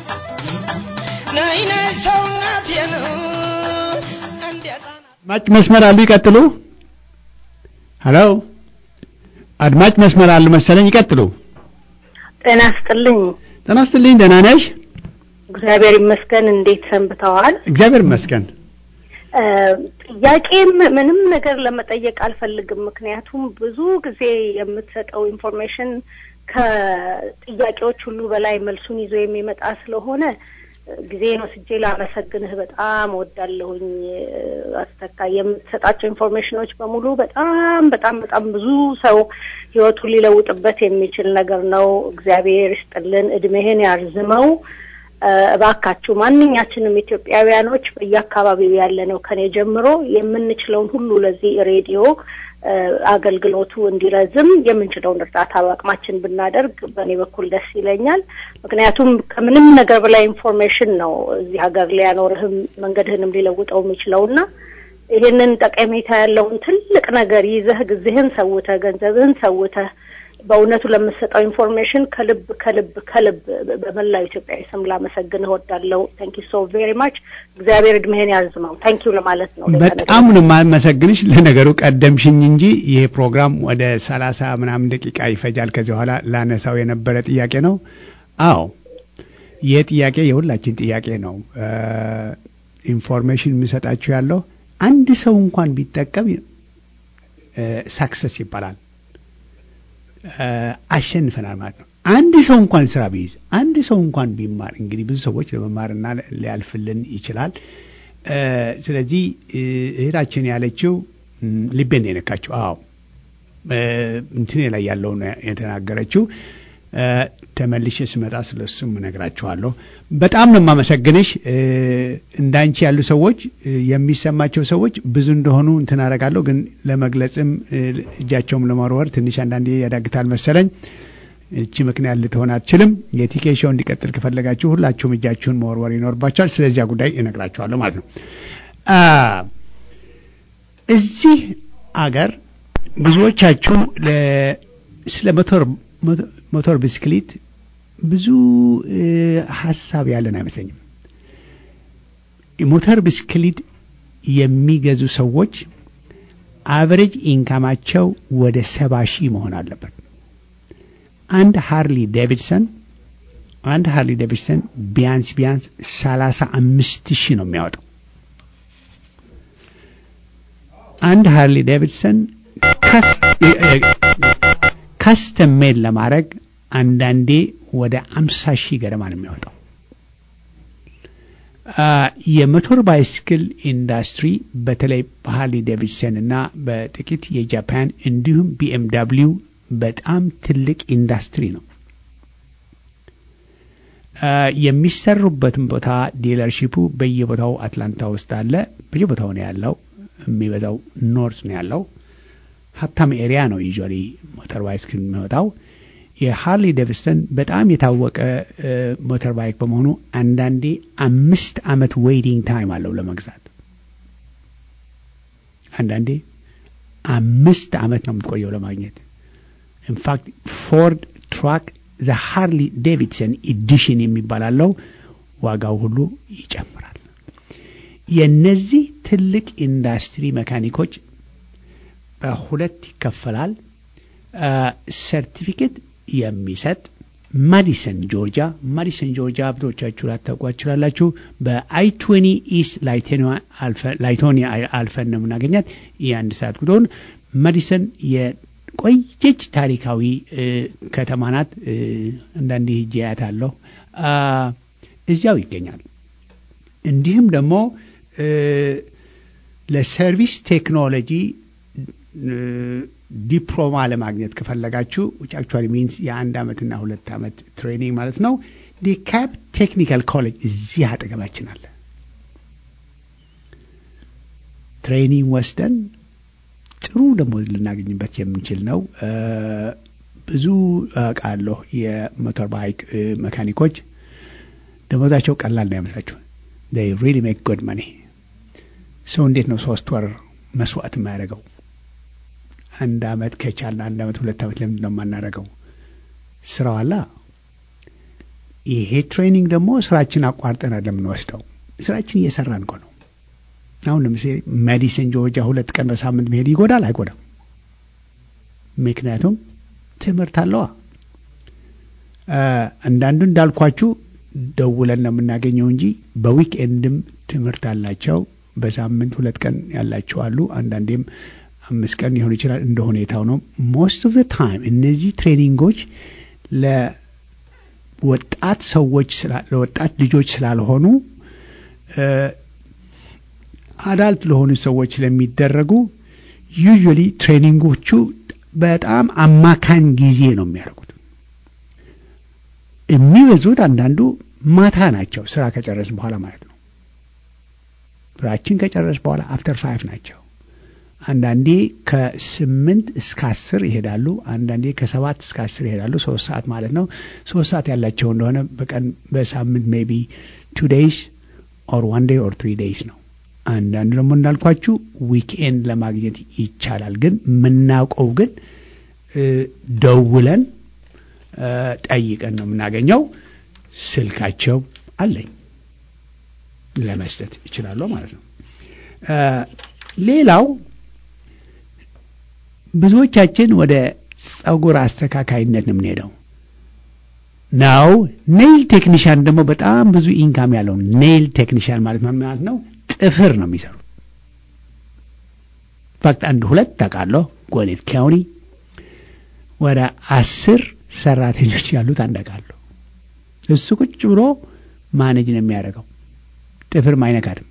ነይ ነይ ሰውነቴን እንዴት አድማጭ መስመር አሉ፣ ይቀጥሉ። ሄሎ አድማጭ መስመር አሉ መሰለኝ፣ ይቀጥሉ። ጤና ይስጥልኝ። ጤና ይስጥልኝ። ደህና ነሽ? እግዚአብሔር ይመስገን። እንዴት ሰንብተዋል? እግዚአብሔር ይመስገን። እ፣ ጥያቄም ምንም ነገር ለመጠየቅ አልፈልግም። ምክንያቱም ብዙ ጊዜ የምትሰጠው ኢንፎርሜሽን ከጥያቄዎች ሁሉ በላይ መልሱን ይዞ የሚመጣ ስለሆነ ጊዜን ወስጄ ላመሰግንህ በጣም ወዳለሁኝ። አስተካ የምትሰጣቸው ኢንፎርሜሽኖች በሙሉ በጣም በጣም በጣም ብዙ ሰው ህይወቱን ሊለውጥበት የሚችል ነገር ነው። እግዚአብሔር ይስጥልን፣ እድሜህን ያርዝመው። እ፣ እባካችሁ ማንኛችንም ኢትዮጵያውያኖች በየአካባቢው ያለ ነው ከኔ ጀምሮ የምንችለውን ሁሉ ለዚህ ሬዲዮ እ፣ አገልግሎቱ እንዲረዝም የምንችለውን እርዳታ በአቅማችን ብናደርግ በእኔ በኩል ደስ ይለኛል። ምክንያቱም ከምንም ነገር በላይ ኢንፎርሜሽን ነው እዚህ ሀገር ሊያኖርህም መንገድህንም ሊለውጠው የሚችለውና ይህንን ጠቀሜታ ያለውን ትልቅ ነገር ይዘህ ጊዜህን ሰውተህ ገንዘብህን ሰውተህ በእውነቱ ለምሰጠው ኢንፎርሜሽን ከልብ ከልብ ከልብ በመላው ኢትዮጵያዊ ስም ላመሰግን እወዳለሁ። ታንክ ዩ ሶ ቬሪ ማች። እግዚአብሔር እድሜህን ያርዝመው። ታንክ ዩ ለማለት ነው። ሌላ ነገር በጣም ነው የማመሰግንሽ። ለነገሩ ቀደምሽኝ እንጂ ይሄ ፕሮግራም ወደ ሰላሳ ምናምን ደቂቃ ይፈጃል። ከዚህ በኋላ ላነሳው የነበረ ጥያቄ ነው። አዎ ይህ ጥያቄ የሁላችን ጥያቄ ነው። ኢንፎርሜሽን የምሰጣችሁ ያለው አንድ ሰው እንኳን ቢጠቀም ሳክሰስ ይባላል። አሸንፈናል ማለት ነው። አንድ ሰው እንኳን ስራ ቢይዝ አንድ ሰው እንኳን ቢማር እንግዲህ ብዙ ሰዎች ለመማርና ሊያልፍልን ይችላል። ስለዚህ እህታችን ያለችው ልቤን ነው የነካችው። አዎ እንትኔ ላይ ያለው ነው የተናገረችው። ተመልሼ ስመጣ ስለ እሱም እነግራችኋለሁ። በጣም ነው የማመሰግንሽ። እንዳንቺ ያሉ ሰዎች የሚሰማቸው ሰዎች ብዙ እንደሆኑ እንትን አደርጋለሁ፣ ግን ለመግለጽም እጃቸውም ለመወርወር ትንሽ አንዳንዴ ያዳግታል መሰለኝ። እቺ ምክንያት ልትሆን አትችልም። የቲኬ ሾው እንዲቀጥል ከፈለጋችሁ ሁላችሁም እጃችሁን መወርወር ይኖርባችኋል። ስለዚያ ጉዳይ እነግራችኋለሁ ማለት ነው። እዚህ አገር ብዙዎቻችሁ ስለ ሞተር ሞተር ብስክሌት ብዙ ሀሳብ ያለን አይመስለኝም። ሞተር ብስክሌት የሚገዙ ሰዎች አቨሬጅ ኢንካማቸው ወደ ሰባ ሺህ መሆን አለበት። አንድ ሃርሊ ዴቪድሰን አንድ ሃርሊ ዴቪድሰን ቢያንስ ቢያንስ ሰላሳ አምስት ሺህ ነው የሚያወጣው። አንድ ሃርሊ ዴቪድሰን ካስተም ሜድ ለማድረግ አንዳንዴ ወደ አምሳ ሺህ ገደማ ነው የሚያወጣው። የሞቶር ባይስክል ኢንዱስትሪ በተለይ በሃርሊ ዴቪድሰን እና በጥቂት የጃፓን እንዲሁም ቢኤምዳብሊው በጣም ትልቅ ኢንዱስትሪ ነው። የሚሰሩበትን ቦታ ዲለርሺፑ በየቦታው አትላንታ ውስጥ አለ። በየቦታው ነው ያለው። የሚበዛው ኖርት ነው ያለው። ሀብታም ኤሪያ ነው ዩዥዋሊ ሞተር ባይስክል የሚወጣው። የሃርሊ ዴቪድሰን በጣም የታወቀ ሞተር ባይክ በመሆኑ አንዳንዴ አምስት ዓመት ዌይቲንግ ታይም አለው ለመግዛት። አንዳንዴ አምስት ዓመት ነው የምትቆየው ለማግኘት። ኢንፋክት ፎርድ ትራክ ዘ ሃርሊ ዴቪድሰን ኢዲሽን የሚባል አለው። ዋጋው ሁሉ ይጨምራል። የነዚህ ትልቅ ኢንዱስትሪ መካኒኮች በሁለት ይከፈላል። ሰርቲፊኬት የሚሰጥ ማዲሰን ጆርጂያ፣ ማዲሰን ጆርጂያ ብዙዎቻችሁ ላታውቋት ትችላላችሁ። በአይ ትዌኒ ኢስት ላይቶኒያ አልፈን ነው የምናገኛት። የአንድ ሰዓት ጉዞን ማዲሰን የቆየች ታሪካዊ ከተማ ናት። አንዳንዴ ሄጄ አያታለሁ። እዚያው ይገኛል። እንዲሁም ደግሞ ለሰርቪስ ቴክኖሎጂ ዲፕሎማ ለማግኘት ከፈለጋችሁ ዊች አክቹዋሊ ሚንስ የአንድ ዓመትና ሁለት ዓመት ትሬኒንግ ማለት ነው። ዲካፕ ቴክኒካል ኮሌጅ እዚህ አጠገባችን አለ። ትሬኒንግ ወስደን ጥሩ ደግሞ ልናገኝበት የምንችል ነው። ብዙ አውቃለሁ። የሞተር ባይክ መካኒኮች ደሞዛቸው ቀላል ነው ያመስላችሁ። ሪሊ ሜክ ጉድ መኒ። ሰው እንዴት ነው ሶስት ወር መስዋዕት የማያደርገው? አንድ አመት ከቻልን አንድ አመት ሁለት አመት ለምንድን ነው የማናደርገው? ስራው አላ ይሄ ትሬኒንግ ደግሞ ስራችን አቋርጠን ለምንወስደው ስራችን እየሰራን እኮ ነው። አሁን ለምሳሌ ሜዲሲን ጆርጂያ ሁለት ቀን በሳምንት መሄድ ይጎዳል አይጎዳም? ምክንያቱም ትምህርት አለዋ። አንዳንዱ እንዳልኳችሁ ደውለን ነው የምናገኘው እንጂ በዊክኤንድም ትምህርት አላቸው። በሳምንት ሁለት ቀን ያላቸው አሉ። አንዳንዴም አምስት ቀን ሊሆን ይችላል። እንደ ሁኔታው ነው። ሞስት ኦፍ ታይም እነዚህ ትሬኒንጎች ለወጣት ሰዎች ለወጣት ልጆች ስላልሆኑ አዳልት ለሆኑ ሰዎች ስለሚደረጉ ዩዥዋሊ ትሬኒንጎቹ በጣም አማካኝ ጊዜ ነው የሚያደርጉት። የሚበዙት አንዳንዱ ማታ ናቸው፣ ስራ ከጨረስ በኋላ ማለት ነው። ስራችን ከጨረስ በኋላ አፍተር ፋይቭ ናቸው። አንዳንዴ ከስምንት እስከ አስር ይሄዳሉ። አንዳንዴ ከሰባት እስከ አስር ይሄዳሉ። ሶስት ሰዓት ማለት ነው። ሶስት ሰዓት ያላቸው እንደሆነ በቀን በሳምንት ሜቢ ቱ ዴይስ ኦር ዋን ዴይ ኦር ትሪ ዴይስ ነው። አንዳንድ ደግሞ እንዳልኳችሁ ዊክኤንድ ለማግኘት ይቻላል። ግን የምናውቀው ግን ደውለን ጠይቀን ነው የምናገኘው። ስልካቸው አለኝ ለመስጠት ይችላለሁ ማለት ነው። ሌላው ብዙዎቻችን ወደ ጸጉር አስተካካይነት ነው የምንሄደው ነው። ኔይል ቴክኒሽያን ደግሞ በጣም ብዙ ኢንካም ያለው ኔይል ቴክኒሽያን ማለት ምን ማለት ነው? ጥፍር ነው የሚሰሩት። ፋክት አንድ ሁለት ታውቃለሁ። ጎኔት ካውንቲ ወደ አስር ሰራተኞች ያሉት አንድ አውቃለሁ። እሱ ቁጭ ብሎ ማኔጅ ነው የሚያደርገው። ጥፍር አይነካትም።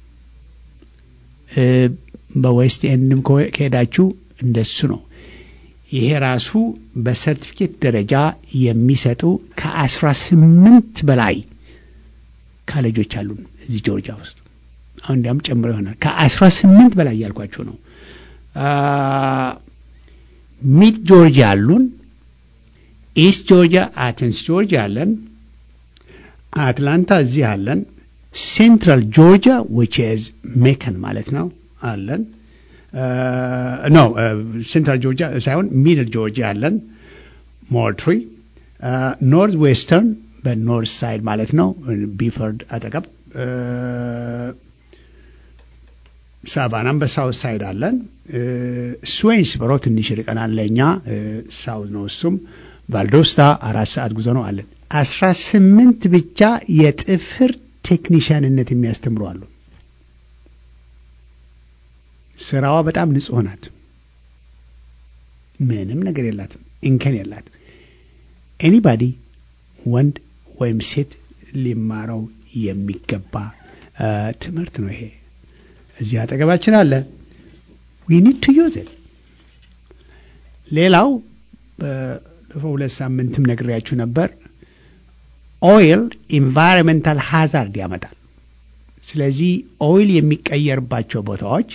በዌስት ኤንድም ከሄዳችሁ እንደሱ ነው። ይሄ ራሱ በሰርቲፊኬት ደረጃ የሚሰጡ ከአስራ ስምንት በላይ ካሌጆች አሉን እዚህ ጆርጂያ ውስጥ አሁን እንዲያም ጨምሮ ይሆናል። ከአስራ ስምንት በላይ እያልኳችሁ ነው። ሚድ ጆርጂያ አሉን፣ ኢስት ጆርጂያ አቴንስ ጆርጂያ አለን፣ አትላንታ እዚህ አለን፣ ሴንትራል ጆርጂያ ዊች ኢዝ ሜከን ማለት ነው አለን። ኖ ሴንትራል ጆርጂያ ሳይሆን ሚድል ጆርጂያ አለን፣ ሞልትሪ፣ ኖርዝ ዌስተርን በኖርዝ ሳይድ ማለት ነው ቢፈርድ አጠገብ ሳቫናም በሳውት ሳይድ አለን። ስዌንስበሮ ትንሽ ርቀናል ለእኛ ሳውት ነው። እሱም ቫልዶስታ አራት ሰዓት ጉዞ ነው አለን። አስራ ስምንት ብቻ የጥፍር ቴክኒሽያንነት የሚያስተምሩ አሉ። ስራዋ በጣም ንጹህ ናት። ምንም ነገር የላትም፣ እንከን የላትም። ኤኒባዲ ወንድ ወይም ሴት ሊማረው የሚገባ ትምህርት ነው ይሄ። እዚህ አጠገባችን አለ። ዊ ኒድ ቱ ዩዝ ኢት። ሌላው ባለፈው ሁለት ሳምንትም ነግሬያችሁ ነበር። ኦይል ኢንቫይሮንሜንታል ሃዛርድ ያመጣል። ስለዚህ ኦይል የሚቀየርባቸው ቦታዎች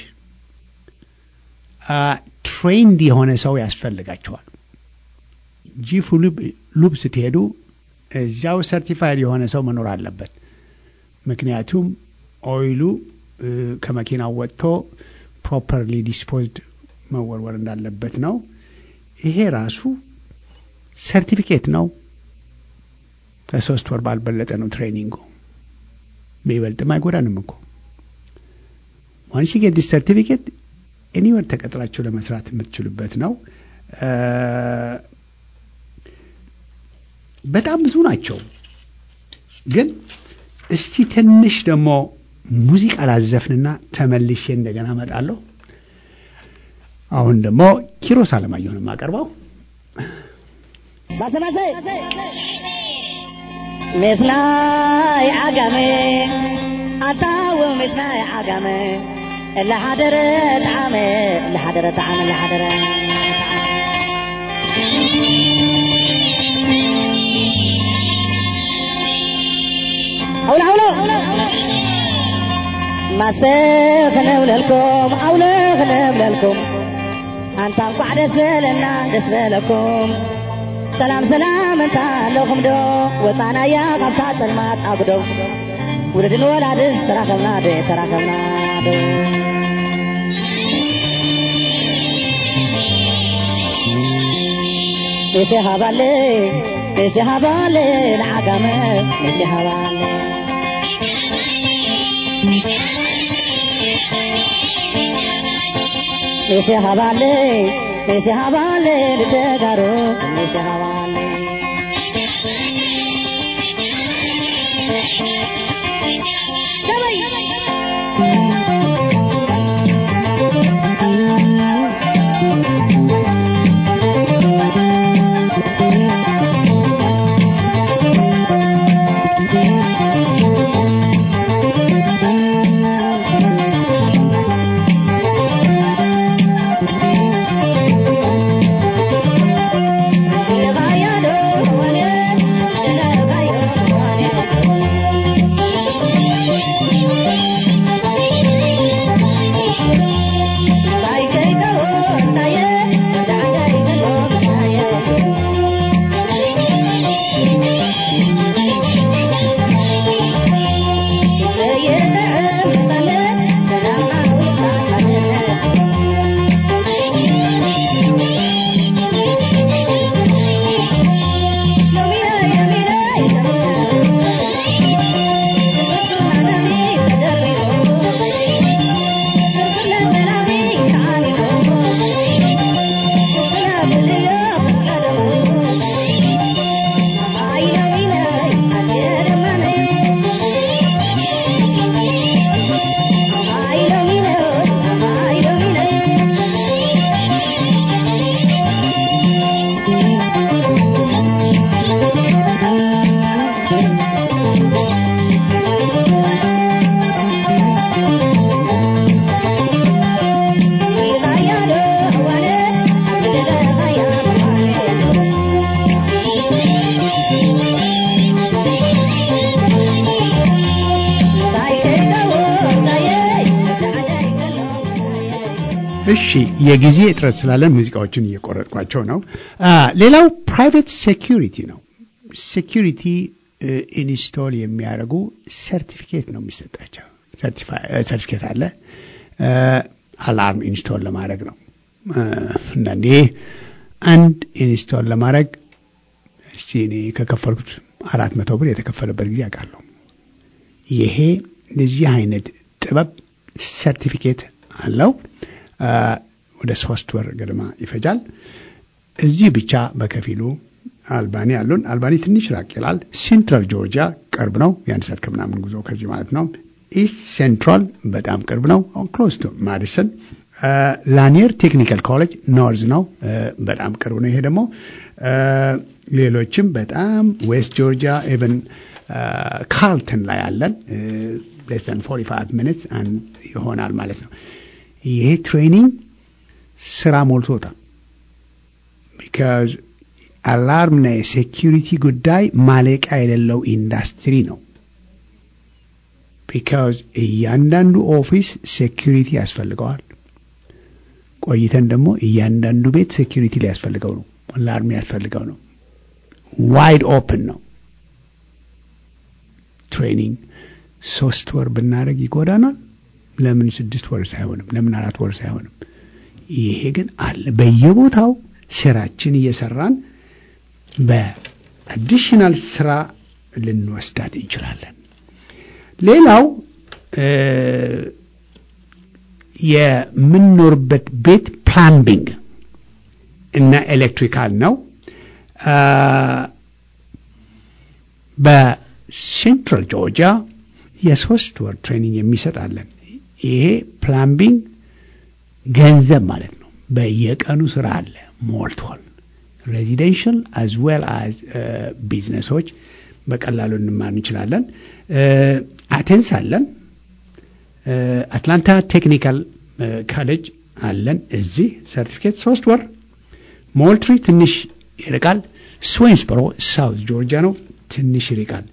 ትሬንድ የሆነ ሰው ያስፈልጋቸዋል። ጂፉ ሉብ ስትሄዱ እዚያው ሰርቲፋይድ የሆነ ሰው መኖር አለበት። ምክንያቱም ኦይሉ ከመኪናው ወጥቶ ፕሮፐርሊ ዲስፖዝድ መወርወር እንዳለበት ነው። ይሄ ራሱ ሰርቲፊኬት ነው። ከሶስት ወር ባልበለጠ ነው ትሬኒንጉ። ቢበልጥም አይጎዳንም እኮ ዋንስ ዩ ጌት ዲስ ሰርቲፊኬት ኤኒወር ተቀጥራችሁ ለመስራት የምትችሉበት ነው። በጣም ብዙ ናቸው። ግን እስቲ ትንሽ ደግሞ ሙዚቃ ላዘፍንና ተመልሼ እንደገና እመጣለሁ። አሁን ደግሞ ኪሮስ አለማየሁን የማቀርበው ምስናይ ዓጋመ ኣታው ምስናይ ዓጋመ ለሓደረ ጣዕመ ለሓደረ ጣዕመ ለሓደረ أولى أولى ما سخن لكم أولى خن لكم أنت انقع دسبلنا دسبلكم سلام سلام انت لكم دو وطانا يا قبطة سلمات أبدو ولدن ولادس تراخبنا دي تراخبنا دي نسي هبالي نسي هبالي العقمة نسي هبالي نسي هبالي نسي هبالي لتقارو نسي هبالي እሺ የጊዜ እጥረት ስላለን ሙዚቃዎችን እየቆረጥኳቸው ነው። ሌላው ፕራይቬት ሴኪሪቲ ነው። ሴኪሪቲ ኢንስቶል የሚያደርጉ ሰርቲፊኬት ነው የሚሰጣቸው። ሰርቲፊኬት አለ። አላርም ኢንስቶል ለማድረግ ነው። አንዳንዴ አንድ ኢንስቶል ለማድረግ እስቲ እኔ ከከፈልኩት አራት መቶ ብር የተከፈለበት ጊዜ አውቃለሁ። ይሄ እንደዚህ አይነት ጥበብ ሰርቲፊኬት አለው። ወደ ሶስት ወር ገደማ ይፈጃል። እዚህ ብቻ በከፊሉ አልባኒ አሉን። አልባኒ ትንሽ ራቅ ይላል። ሴንትራል ጆርጂያ ቅርብ ነው፣ የአንድ ሰዓት ከምናምን ጉዞ ከዚህ ማለት ነው። ኢስት ሴንትራል በጣም ቅርብ ነው፣ ክሎዝ ቱ ማዲሰን። ላኒየር ቴክኒካል ኮሌጅ ኖርዝ ነው፣ በጣም ቅርብ ነው። ይሄ ደግሞ ሌሎችም በጣም ዌስት ጆርጂያ ኢቨን ካርልተን ላይ አለን። ሌስ ዛን 45 ሚኒትስ ይሆናል ማለት ነው። ይሄ ትሬኒንግ ስራ ሞልቶታል። ቢካዝ አላርምና የሴኪሪቲ ጉዳይ ማለቂያ የሌለው ኢንዱስትሪ ነው። ቢካዝ እያንዳንዱ ኦፊስ ሴኪሪቲ ያስፈልገዋል። ቆይተን ደግሞ እያንዳንዱ ቤት ሴኪሪቲ ሊያስፈልገው ነው፣ አላርም ያስፈልገው ነው። ዋይድ ኦፕን ነው። ትሬኒንግ ሶስት ወር ብናደርግ ይጎዳናል። ለምን ስድስት ወር ሳይሆንም ለምን አራት ወር ሳይሆንም? ይሄ ግን አለ በየቦታው ስራችን እየሰራን በአዲሽናል ስራ ልንወስዳት እንችላለን። ሌላው የምንኖርበት ቤት ፕላምቢንግ እና ኤሌክትሪካል ነው። በሴንትራል ጆርጂያ የሶስት ወር ትሬኒንግ የሚሰጣለን። ይሄ ፕላምቢንግ ገንዘብ ማለት ነው። በየቀኑ ስራ አለ ሞልቷል። ሬዚደንሽል አዝ ዌል አዝ ቢዝነሶች በቀላሉ እንማር እንችላለን። አቴንስ አለን። አትላንታ ቴክኒካል ካሌጅ አለን። እዚህ ሰርቲፊኬት ሶስት ወር። ሞልትሪ ትንሽ ይርቃል። ስዌንስበሮ ሳውዝ ጆርጂያ ነው፣ ትንሽ ይርቃል።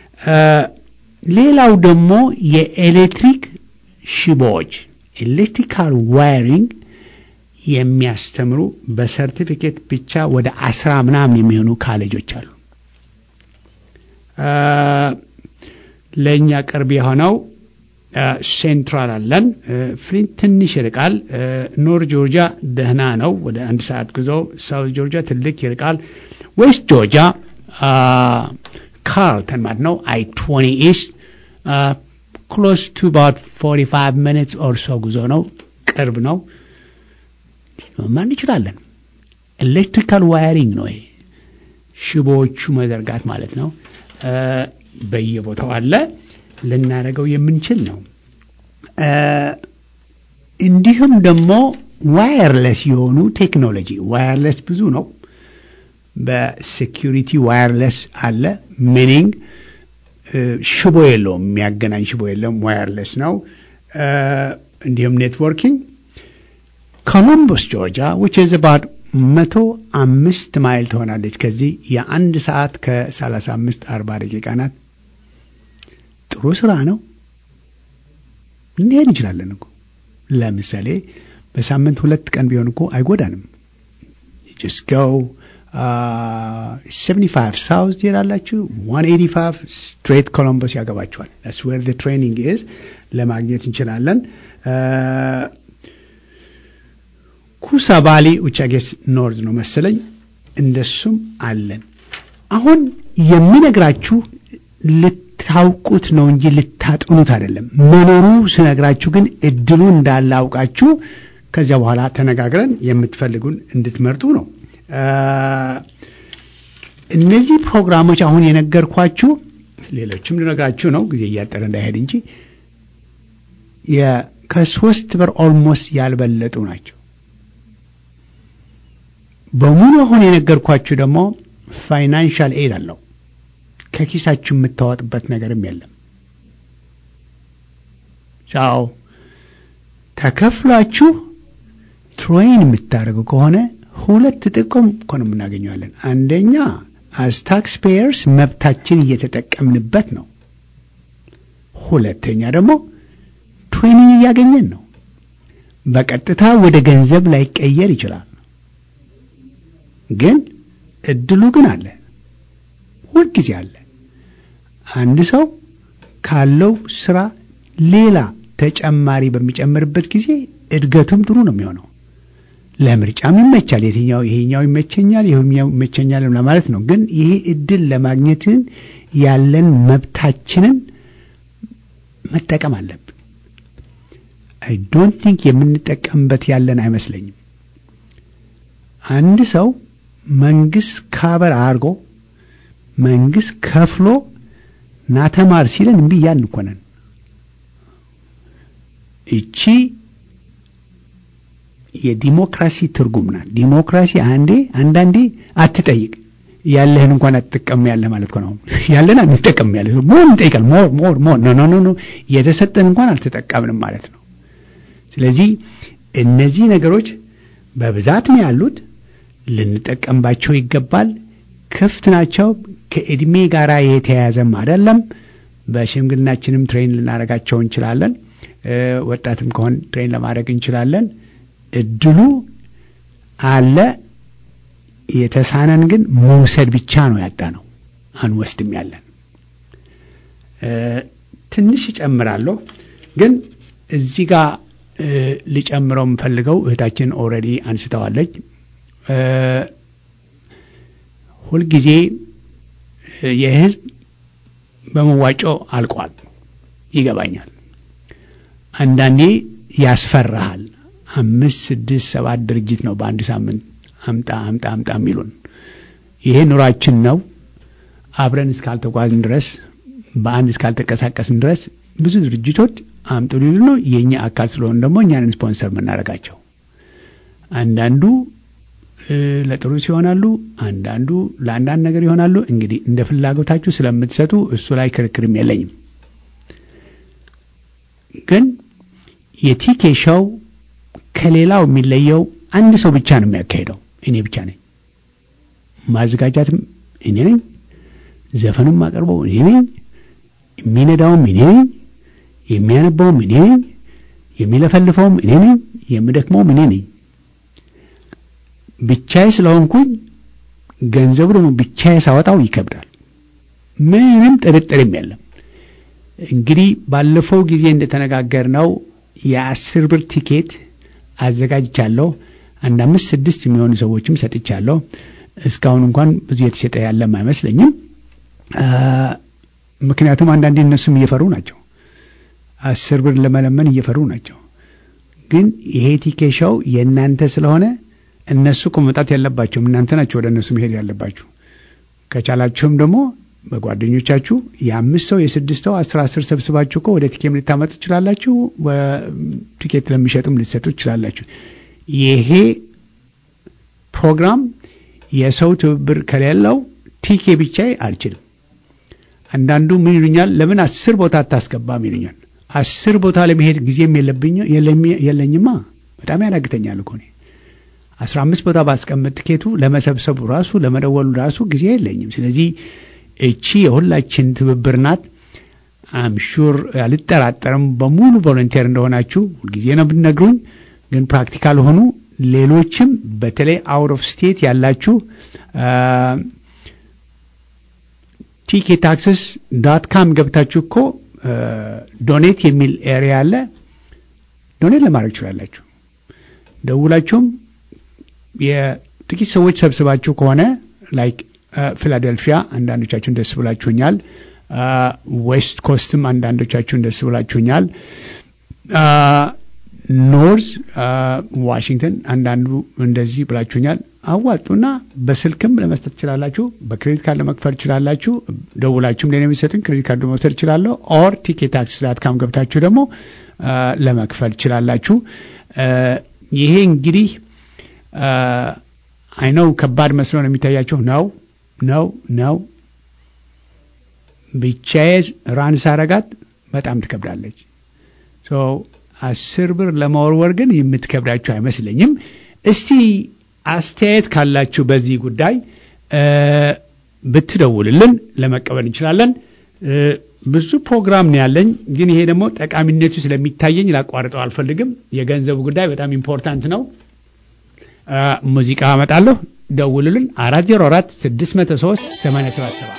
ሌላው ደግሞ የኤሌክትሪክ ሽቦዎች ኤሌክትሪካል ዋይሪንግ የሚያስተምሩ በሰርቲፊኬት ብቻ ወደ አስራ ምናምን የሚሆኑ ካሌጆች አሉ። ለእኛ ቅርብ የሆነው ሴንትራል አለን። ፍሊንት ትንሽ ይርቃል። ኖር ጆርጂያ ደህና ነው፣ ወደ አንድ ሰዓት ጉዞ። ሳውት ጆርጂያ ትልቅ ይርቃል። ዌስት ጆርጂያ ካርልተን ማለት ነው አይ ትዌንቲ ኢስት ክሎስ ቱ አባውት ፎርቲ ፋይቭ ሚኒትስ ኦር ሶ ጉዞ ነው፣ ቅርብ ነው። መማር እንችላለን። ኤሌክትሪካል ዋይሪንግ ነው ይሄ ሽቦዎቹ መዘርጋት ማለት ነው። በየቦታው አለ ልናደርገው የምንችል ነው። እንዲሁም ደግሞ ዋየርለስ የሆኑ ቴክኖሎጂ ዋየርለስ ብዙ ነው። በሴኪሪቲ ዋየርለስ አለ። ሚኒንግ ሽቦ የለውም፣ የሚያገናኝ ሽቦ የለውም፣ ዋየርለስ ነው። እንዲሁም ኔትወርኪንግ ኮሎምበስ ጆርጂያ ዊች ኢዝ አባውት መቶ አምስት ማይል ትሆናለች ከዚህ የአንድ ሰዓት ከሰላሳ አምስት አርባ ደቂቃ ናት። ጥሩ ስራ ነው። እንሄድ እንችላለን እኮ ለምሳሌ በሳምንት ሁለት ቀን ቢሆን እኮ አይጎዳንም። ጀስት ጎው ሰቨንቲ ፋይቭ ሳውዝ ትሄዳላችሁ። ዋን ኤቲ ፋይቭ ስትሬት ኮሎምበስ ያገባችኋል። ስ ዌር ትሬኒንግ ኢዝ ለማግኘት እንችላለን። ኩሳ ባሊ ኡቻጌስ ኖርዝ ነው መሰለኝ፣ እንደሱም አለን። አሁን የምነግራችሁ ልታውቁት ነው እንጂ ልታጥኑት አይደለም። መኖሩ ስነግራችሁ ግን እድሉ እንዳለ አውቃችሁ ከዚያ በኋላ ተነጋግረን የምትፈልጉን እንድትመርጡ ነው። እነዚህ ፕሮግራሞች አሁን የነገርኳችሁ ሌሎችም ልነግራችሁ ነው፣ ጊዜ እያጠረ እንዳይሄድ እንጂ ከሶስት ብር ኦልሞስት ያልበለጡ ናቸው። በሙሉ አሁን የነገርኳችሁ ደግሞ ፋይናንሻል ኤድ አለው። ከኪሳችሁ የምታወጥበት ነገርም የለም። ቻው ተከፍሏችሁ ትሬን የምታደርጉ ከሆነ ሁለት ጥቅም እኮ ነው የምናገኘዋለን። አንደኛ አዝ ታክስ ፔየርስ መብታችን እየተጠቀምንበት ነው። ሁለተኛ ደግሞ ትሬኒንግ እያገኘን ነው። በቀጥታ ወደ ገንዘብ ላይቀየር ይችላል፣ ግን እድሉ ግን አለ፣ ሁልጊዜ አለ። አንድ ሰው ካለው ስራ ሌላ ተጨማሪ በሚጨምርበት ጊዜ እድገቱም ጥሩ ነው የሚሆነው። ለምርጫም ይመቻል። የትኛው ይሄኛው ይመቸኛል ይሄኛው ይመቸኛል ለማለት ነው። ግን ይሄ እድል ለማግኘትን ያለን መብታችንን መጠቀም አለብን። አይ ዶንት ቲንክ የምንጠቀምበት ያለን አይመስለኝም። አንድ ሰው መንግስት ካበር አድርጎ መንግስት ከፍሎ ናተማር ሲለን እምቢ እያልን እኮ ነን። እቺ የዲሞክራሲ ትርጉም ናት። ዲሞክራሲ አንዴ አንዳንዴ አትጠይቅ ያለህን እንኳን አትጠቀም ያለህ ማለት ነው። ያለን አንጠቀም ያለ ሞር እንጠይቃል። ሞር ሞር ሞር ኖ ኖ ኖ የተሰጠን እንኳን አልተጠቀምንም ማለት ነው። ስለዚህ እነዚህ ነገሮች በብዛት ነው ያሉት፣ ልንጠቀምባቸው ይገባል። ክፍት ናቸው። ከእድሜ ጋር የተያያዘም አይደለም። በሽምግልናችንም ትሬን ልናደርጋቸው እንችላለን። ወጣትም ከሆን ትሬን ለማድረግ እንችላለን። እድሉ አለ። የተሳነን ግን መውሰድ ብቻ ነው ያጣ ነው፣ አንወስድም ያለን። ትንሽ እጨምራለሁ፣ ግን እዚህ ጋር ልጨምረው የምፈልገው እህታችን ኦልሬዲ አንስተዋለች። ሁልጊዜ የህዝብ በመዋጮ አልቋል፣ ይገባኛል። አንዳንዴ ያስፈራሃል። አምስት ስድስት ሰባት ድርጅት ነው በአንድ ሳምንት አምጣ አምጣ አምጣ የሚሉን። ይሄ ኑሯችን ነው። አብረን እስካልተጓዝን ድረስ በአንድ እስካልተንቀሳቀስን ድረስ ብዙ ድርጅቶች አምጡ ሊሉ ነው። የእኛ አካል ስለሆን ደግሞ እኛንን ስፖንሰር የምናደርጋቸው አንዳንዱ ለጥሩ ሲሆናሉ፣ አንዳንዱ ለአንዳንድ ነገር ይሆናሉ። እንግዲህ እንደ ፍላጎታችሁ ስለምትሰጡ እሱ ላይ ክርክርም የለኝም። ግን የቲኬ ሾው ከሌላው የሚለየው አንድ ሰው ብቻ ነው የሚያካሄደው። እኔ ብቻ ነኝ። ማዘጋጃትም እኔ ነኝ። ዘፈኑም ማቀርበው እኔ ነኝ። የሚነዳውም እኔ ነኝ። የሚያነባውም እኔ ነኝ። የሚለፈልፈውም እኔ ነኝ። የምደክመውም እኔ ነኝ። ብቻዬ ስለሆንኩኝ ገንዘቡ ደግሞ ብቻዬ ሳወጣው ይከብዳል። ምንም ጥርጥርም የለም። እንግዲህ ባለፈው ጊዜ እንደተነጋገርነው የአስር ብር ቲኬት አዘጋጅቻለሁ። አንድ አምስት ስድስት የሚሆኑ ሰዎችም ሰጥቻለሁ። እስካሁን እንኳን ብዙ የተሸጠ ያለም አይመስለኝም። ምክንያቱም አንዳንዴ እነሱም እየፈሩ ናቸው። አስር ብር ለመለመን እየፈሩ ናቸው። ግን ይሄ ቲኬት ሾው የእናንተ ስለሆነ እነሱ እኮ መምጣት ያለባቸውም እናንተ ናቸው ወደ እነሱ መሄድ ያለባችሁ። ከቻላችሁም ደግሞ በጓደኞቻችሁ የአምስት ሰው የስድስት ሰው አስር አስር ሰብስባችሁ እኮ ወደ ቲኬም ልታመጡ ትችላላችሁ። ቲኬት ለሚሸጡም ልትሰጡ ትችላላችሁ። ይሄ ፕሮግራም የሰው ትብብር ከሌለው ቲኬ ብቻ አልችልም። አንዳንዱ ምን ይሉኛል፣ ለምን አስር ቦታ አታስገባም ይሉኛል። አስር ቦታ ለመሄድ ጊዜም የለኝማ፣ በጣም ያዳግተኛል እኮ እኔ አስራ አምስት ቦታ ባስቀምጥ ቲኬቱ ለመሰብሰቡ ራሱ ለመደወሉ ራሱ ጊዜ የለኝም። ስለዚህ እቺ የሁላችን ትብብር ናት። አምሹር አልጠራጠርም በሙሉ ቮለንቴር እንደሆናችሁ ሁልጊዜ ነው ብትነግሩኝ። ግን ፕራክቲካል ሆኑ። ሌሎችም በተለይ አውት ኦፍ ስቴት ያላችሁ ቲኬ ታክስስ ዳት ካም ገብታችሁ እኮ ዶኔት የሚል ኤሪያ አለ። ዶኔት ለማድረግ ትችላላችሁ። ደውላችሁም የጥቂት ሰዎች ሰብስባችሁ ከሆነ ላይክ ፊላደልፊያ አንዳንዶቻችሁን ደስ ብላችሁኛል። ዌስት ኮስትም አንዳንዶቻችሁን ደስ ብላችሁኛል። ኖርዝ ዋሽንግተን አንዳንዱ እንደዚህ ብላችሁኛል። አዋጡና በስልክም ለመስጠት ትችላላችሁ። በክሬዲት ካርድ ለመክፈል ትችላላችሁ። ደውላችሁም ለኔ የሚሰጡኝ ክሬዲት ካርድ መውሰድ ትችላለሁ። ኦር ቲኬት ታክስ ዳት ካም ገብታችሁ ደግሞ ለመክፈል ትችላላችሁ። ይሄ እንግዲህ አይነው ከባድ መስሎ ነው የሚታያቸው። ነው ነው ነው ብቻዬ ራን ሳረጋት በጣም ትከብዳለች። አስር ብር ለመወርወር ግን የምትከብዳችሁ አይመስለኝም። እስቲ አስተያየት ካላችሁ በዚህ ጉዳይ ብትደውልልን ለመቀበል እንችላለን። ብዙ ፕሮግራም ነው ያለኝ፣ ግን ይሄ ደግሞ ጠቃሚነቱ ስለሚታየኝ ላቋርጠው አልፈልግም። የገንዘቡ ጉዳይ በጣም ኢምፖርታንት ነው። ሙዚቃ አመጣለሁ። ደውሉልን። አራት ዜሮ አራት ስድስት መቶ ሶስት ሰማንያ ሰባት ሰባት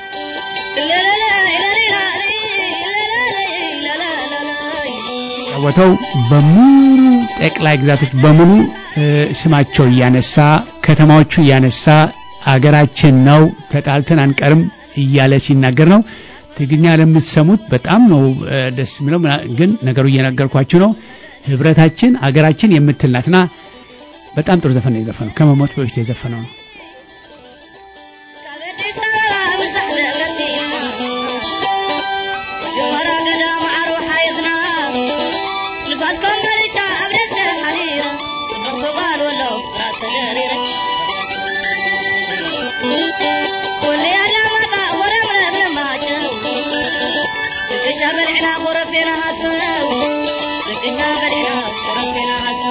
ወተው በሙሉ ጠቅላይ ግዛቶች በሙሉ ስማቸው እያነሳ ከተማዎቹ እያነሳ አገራችን ነው ተጣልተን አንቀርም እያለ ሲናገር ነው። ትግርኛ ለምትሰሙት በጣም ነው ደስ የሚለው። ግን ነገሩ እየነገርኳችሁ ነው። ህብረታችን አገራችን የምትል ናትና በጣም ጥሩ ዘፈን ነው የዘፈነው። ከመሞት በፊት የዘፈነው ነው። በልዕና ኮረፌና ሃስብ ልቅሻ በልዕና ኮረፌና ሃስብ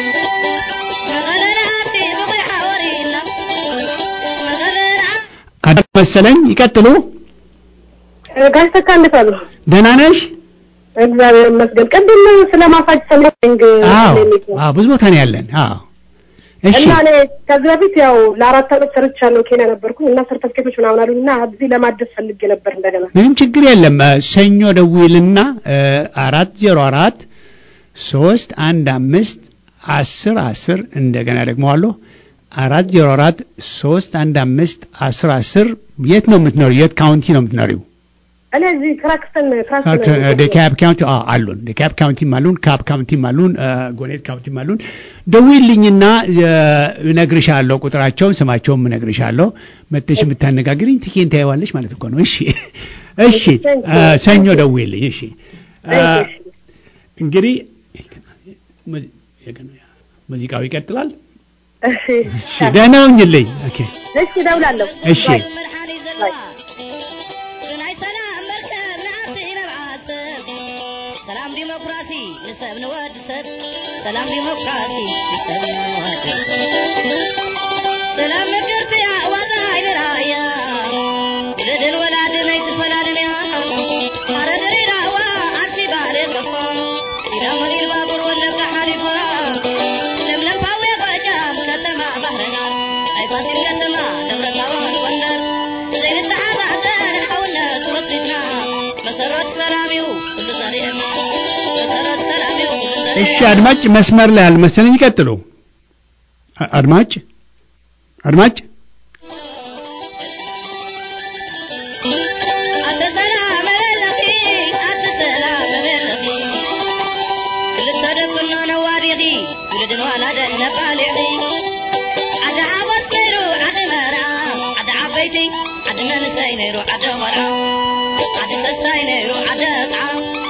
መቐለና ሃብቲ ብቑልሓ ወሪድና መቐለና አዳም መሰለኝ ይቀጥሉ። ጋሽ ተካ እንዴት አሉ? ደህና ነሽ? እግዚአብሔር ይመስገን። ቅድም ስለ ማሳጅ ሰምተኝ አዎ አዎ፣ ብዙ ቦታ ነው ያለን። አዎ እሺ እና እኔ ከዚህ በፊት ያው ለአራት ዓመት ሰርቻለሁ ኬንያ ነበርኩኝ እና ሰርተፍኬቶች ምናምን አሉኝ እና እዚህ ለማደስ ፈልጌ ነበር እንደገና ምንም ችግር የለም። እ፣ ሰኞ ደውልና አራት ዜሮ አራት ሶስት አንድ አምስት አስር አስር እንደገና ደግመዋለሁ አራት ዜሮ አራት ሶስት አንድ አምስት አስር አስር የት ነው የምትኖሪው? የት ካውንቲ ነው የምትኖሪው? እኔ እዚህ ክራክስተን ክራክስተን ዴካብ ካውንቲ አዎ አሉን። ዴካብ ካውንቲም አሉን፣ ካፕ ካውንቲም አሉን፣ እ፣ ጎኔት ካውንቲም አሉን። ደውይልኝና እ፣ እነግርሻለሁ፣ ቁጥራቸውን ስማቸውም እነግርሻለሁ። መጥተሽ የምታነጋግሪኝ ትኬን ታየዋለሽ ማለት እኮ ነው። እሺ እሺ፣ እ፣ ሰኞ ደውይልኝ። እሺ እ፣ እንግዲህ ሙዚ- ሙዚቃው ይቀጥላል። እሺ እሺ ደህና ሁኝልኝ። ኦኬ እሺ እደውላለሁ እሺ መድሓኒ ዘለዋ ብናይ ሰላም መርከብ ንኣፍቲ ነብዓሰብ ሰላም ዲሞክራሲ ንሰብ ንወድ ሰብ ሰላም ዲሞክራሲ ንሰብ ንወድ ሰብ ሰላም ምክርቲ ኣዋዛ ይንራእያ ውልድን ወላድን ኣይትፈላልን እያ ኣረ ድሬዳዋ ኣንሲ ባህሪ ከፋ ሲዳሞ ኢልባቡር ወለጋ ሓሊፋ ለምለም ፓዌ ጎጃም ከተማ ባህርዳር ናይ ፋሲል ከተማ ደብረታቦር ጎንደር ዘይንተሓሳሰር ሓውነት ወሲድና መሰረት ሰላም እዩ ኩሉ ዘርእየና መሰረት ሰላም እዩ ኩሉ እሺ ዘርእየና አድማጭ መስመር ላይ አልመሰለኝ። ይቀጥሉ። አ- አድማጭ አድማጭ ኣተ ሰላም መለለኺ ኣተ ሰላም መለለኺ ክልተ ደቁኖ ነዋዲኺ ውልድን ዋላደን ነባሊዒ ዓዲ ሓጎስ ነይሩ ዓዲ መርዓ ዓዲ ዓበይቲ ዓዲ መንእሰይ ነይሩ ዓዲ ቆልዓ ዓዲ ሰስታይ ነይሩ ዓዲ ቕዓ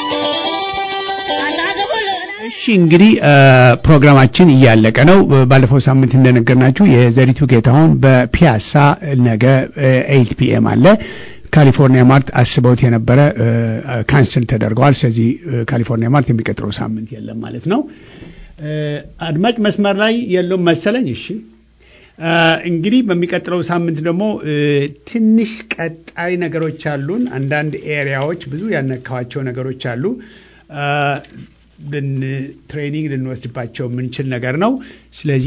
ኣንታ ዝኩሉ እሺ እንግዲህ እ፣ ፕሮግራማችን እያለቀ ነው። ባለፈው ሳምንት እንደነገርናችሁ የዘሪቱ ጌታሁን በፒያሳ ነገ ኤይት ፒኤም አለ። ካሊፎርኒያ ማርት አስበውት የነበረ እ፣ ካንስል ተደርገዋል። ስለዚህ እ፣ ካሊፎርኒያ ማርት የሚቀጥለው ሳምንት የለም ማለት ነው። እ፣ አድማጭ መስመር ላይ የለውም መሰለኝ። እሺ እ፣ እንግዲህ በሚቀጥለው ሳምንት ደግሞ እ፣ ትንሽ ቀጣይ ነገሮች አሉን። አንዳንድ ኤሪያዎች ብዙ ያነካዋቸው ነገሮች አሉ። እ፣ ልን- ትሬኒንግ ልንወስድባቸው የምንችል ነገር ነው። ስለዚህ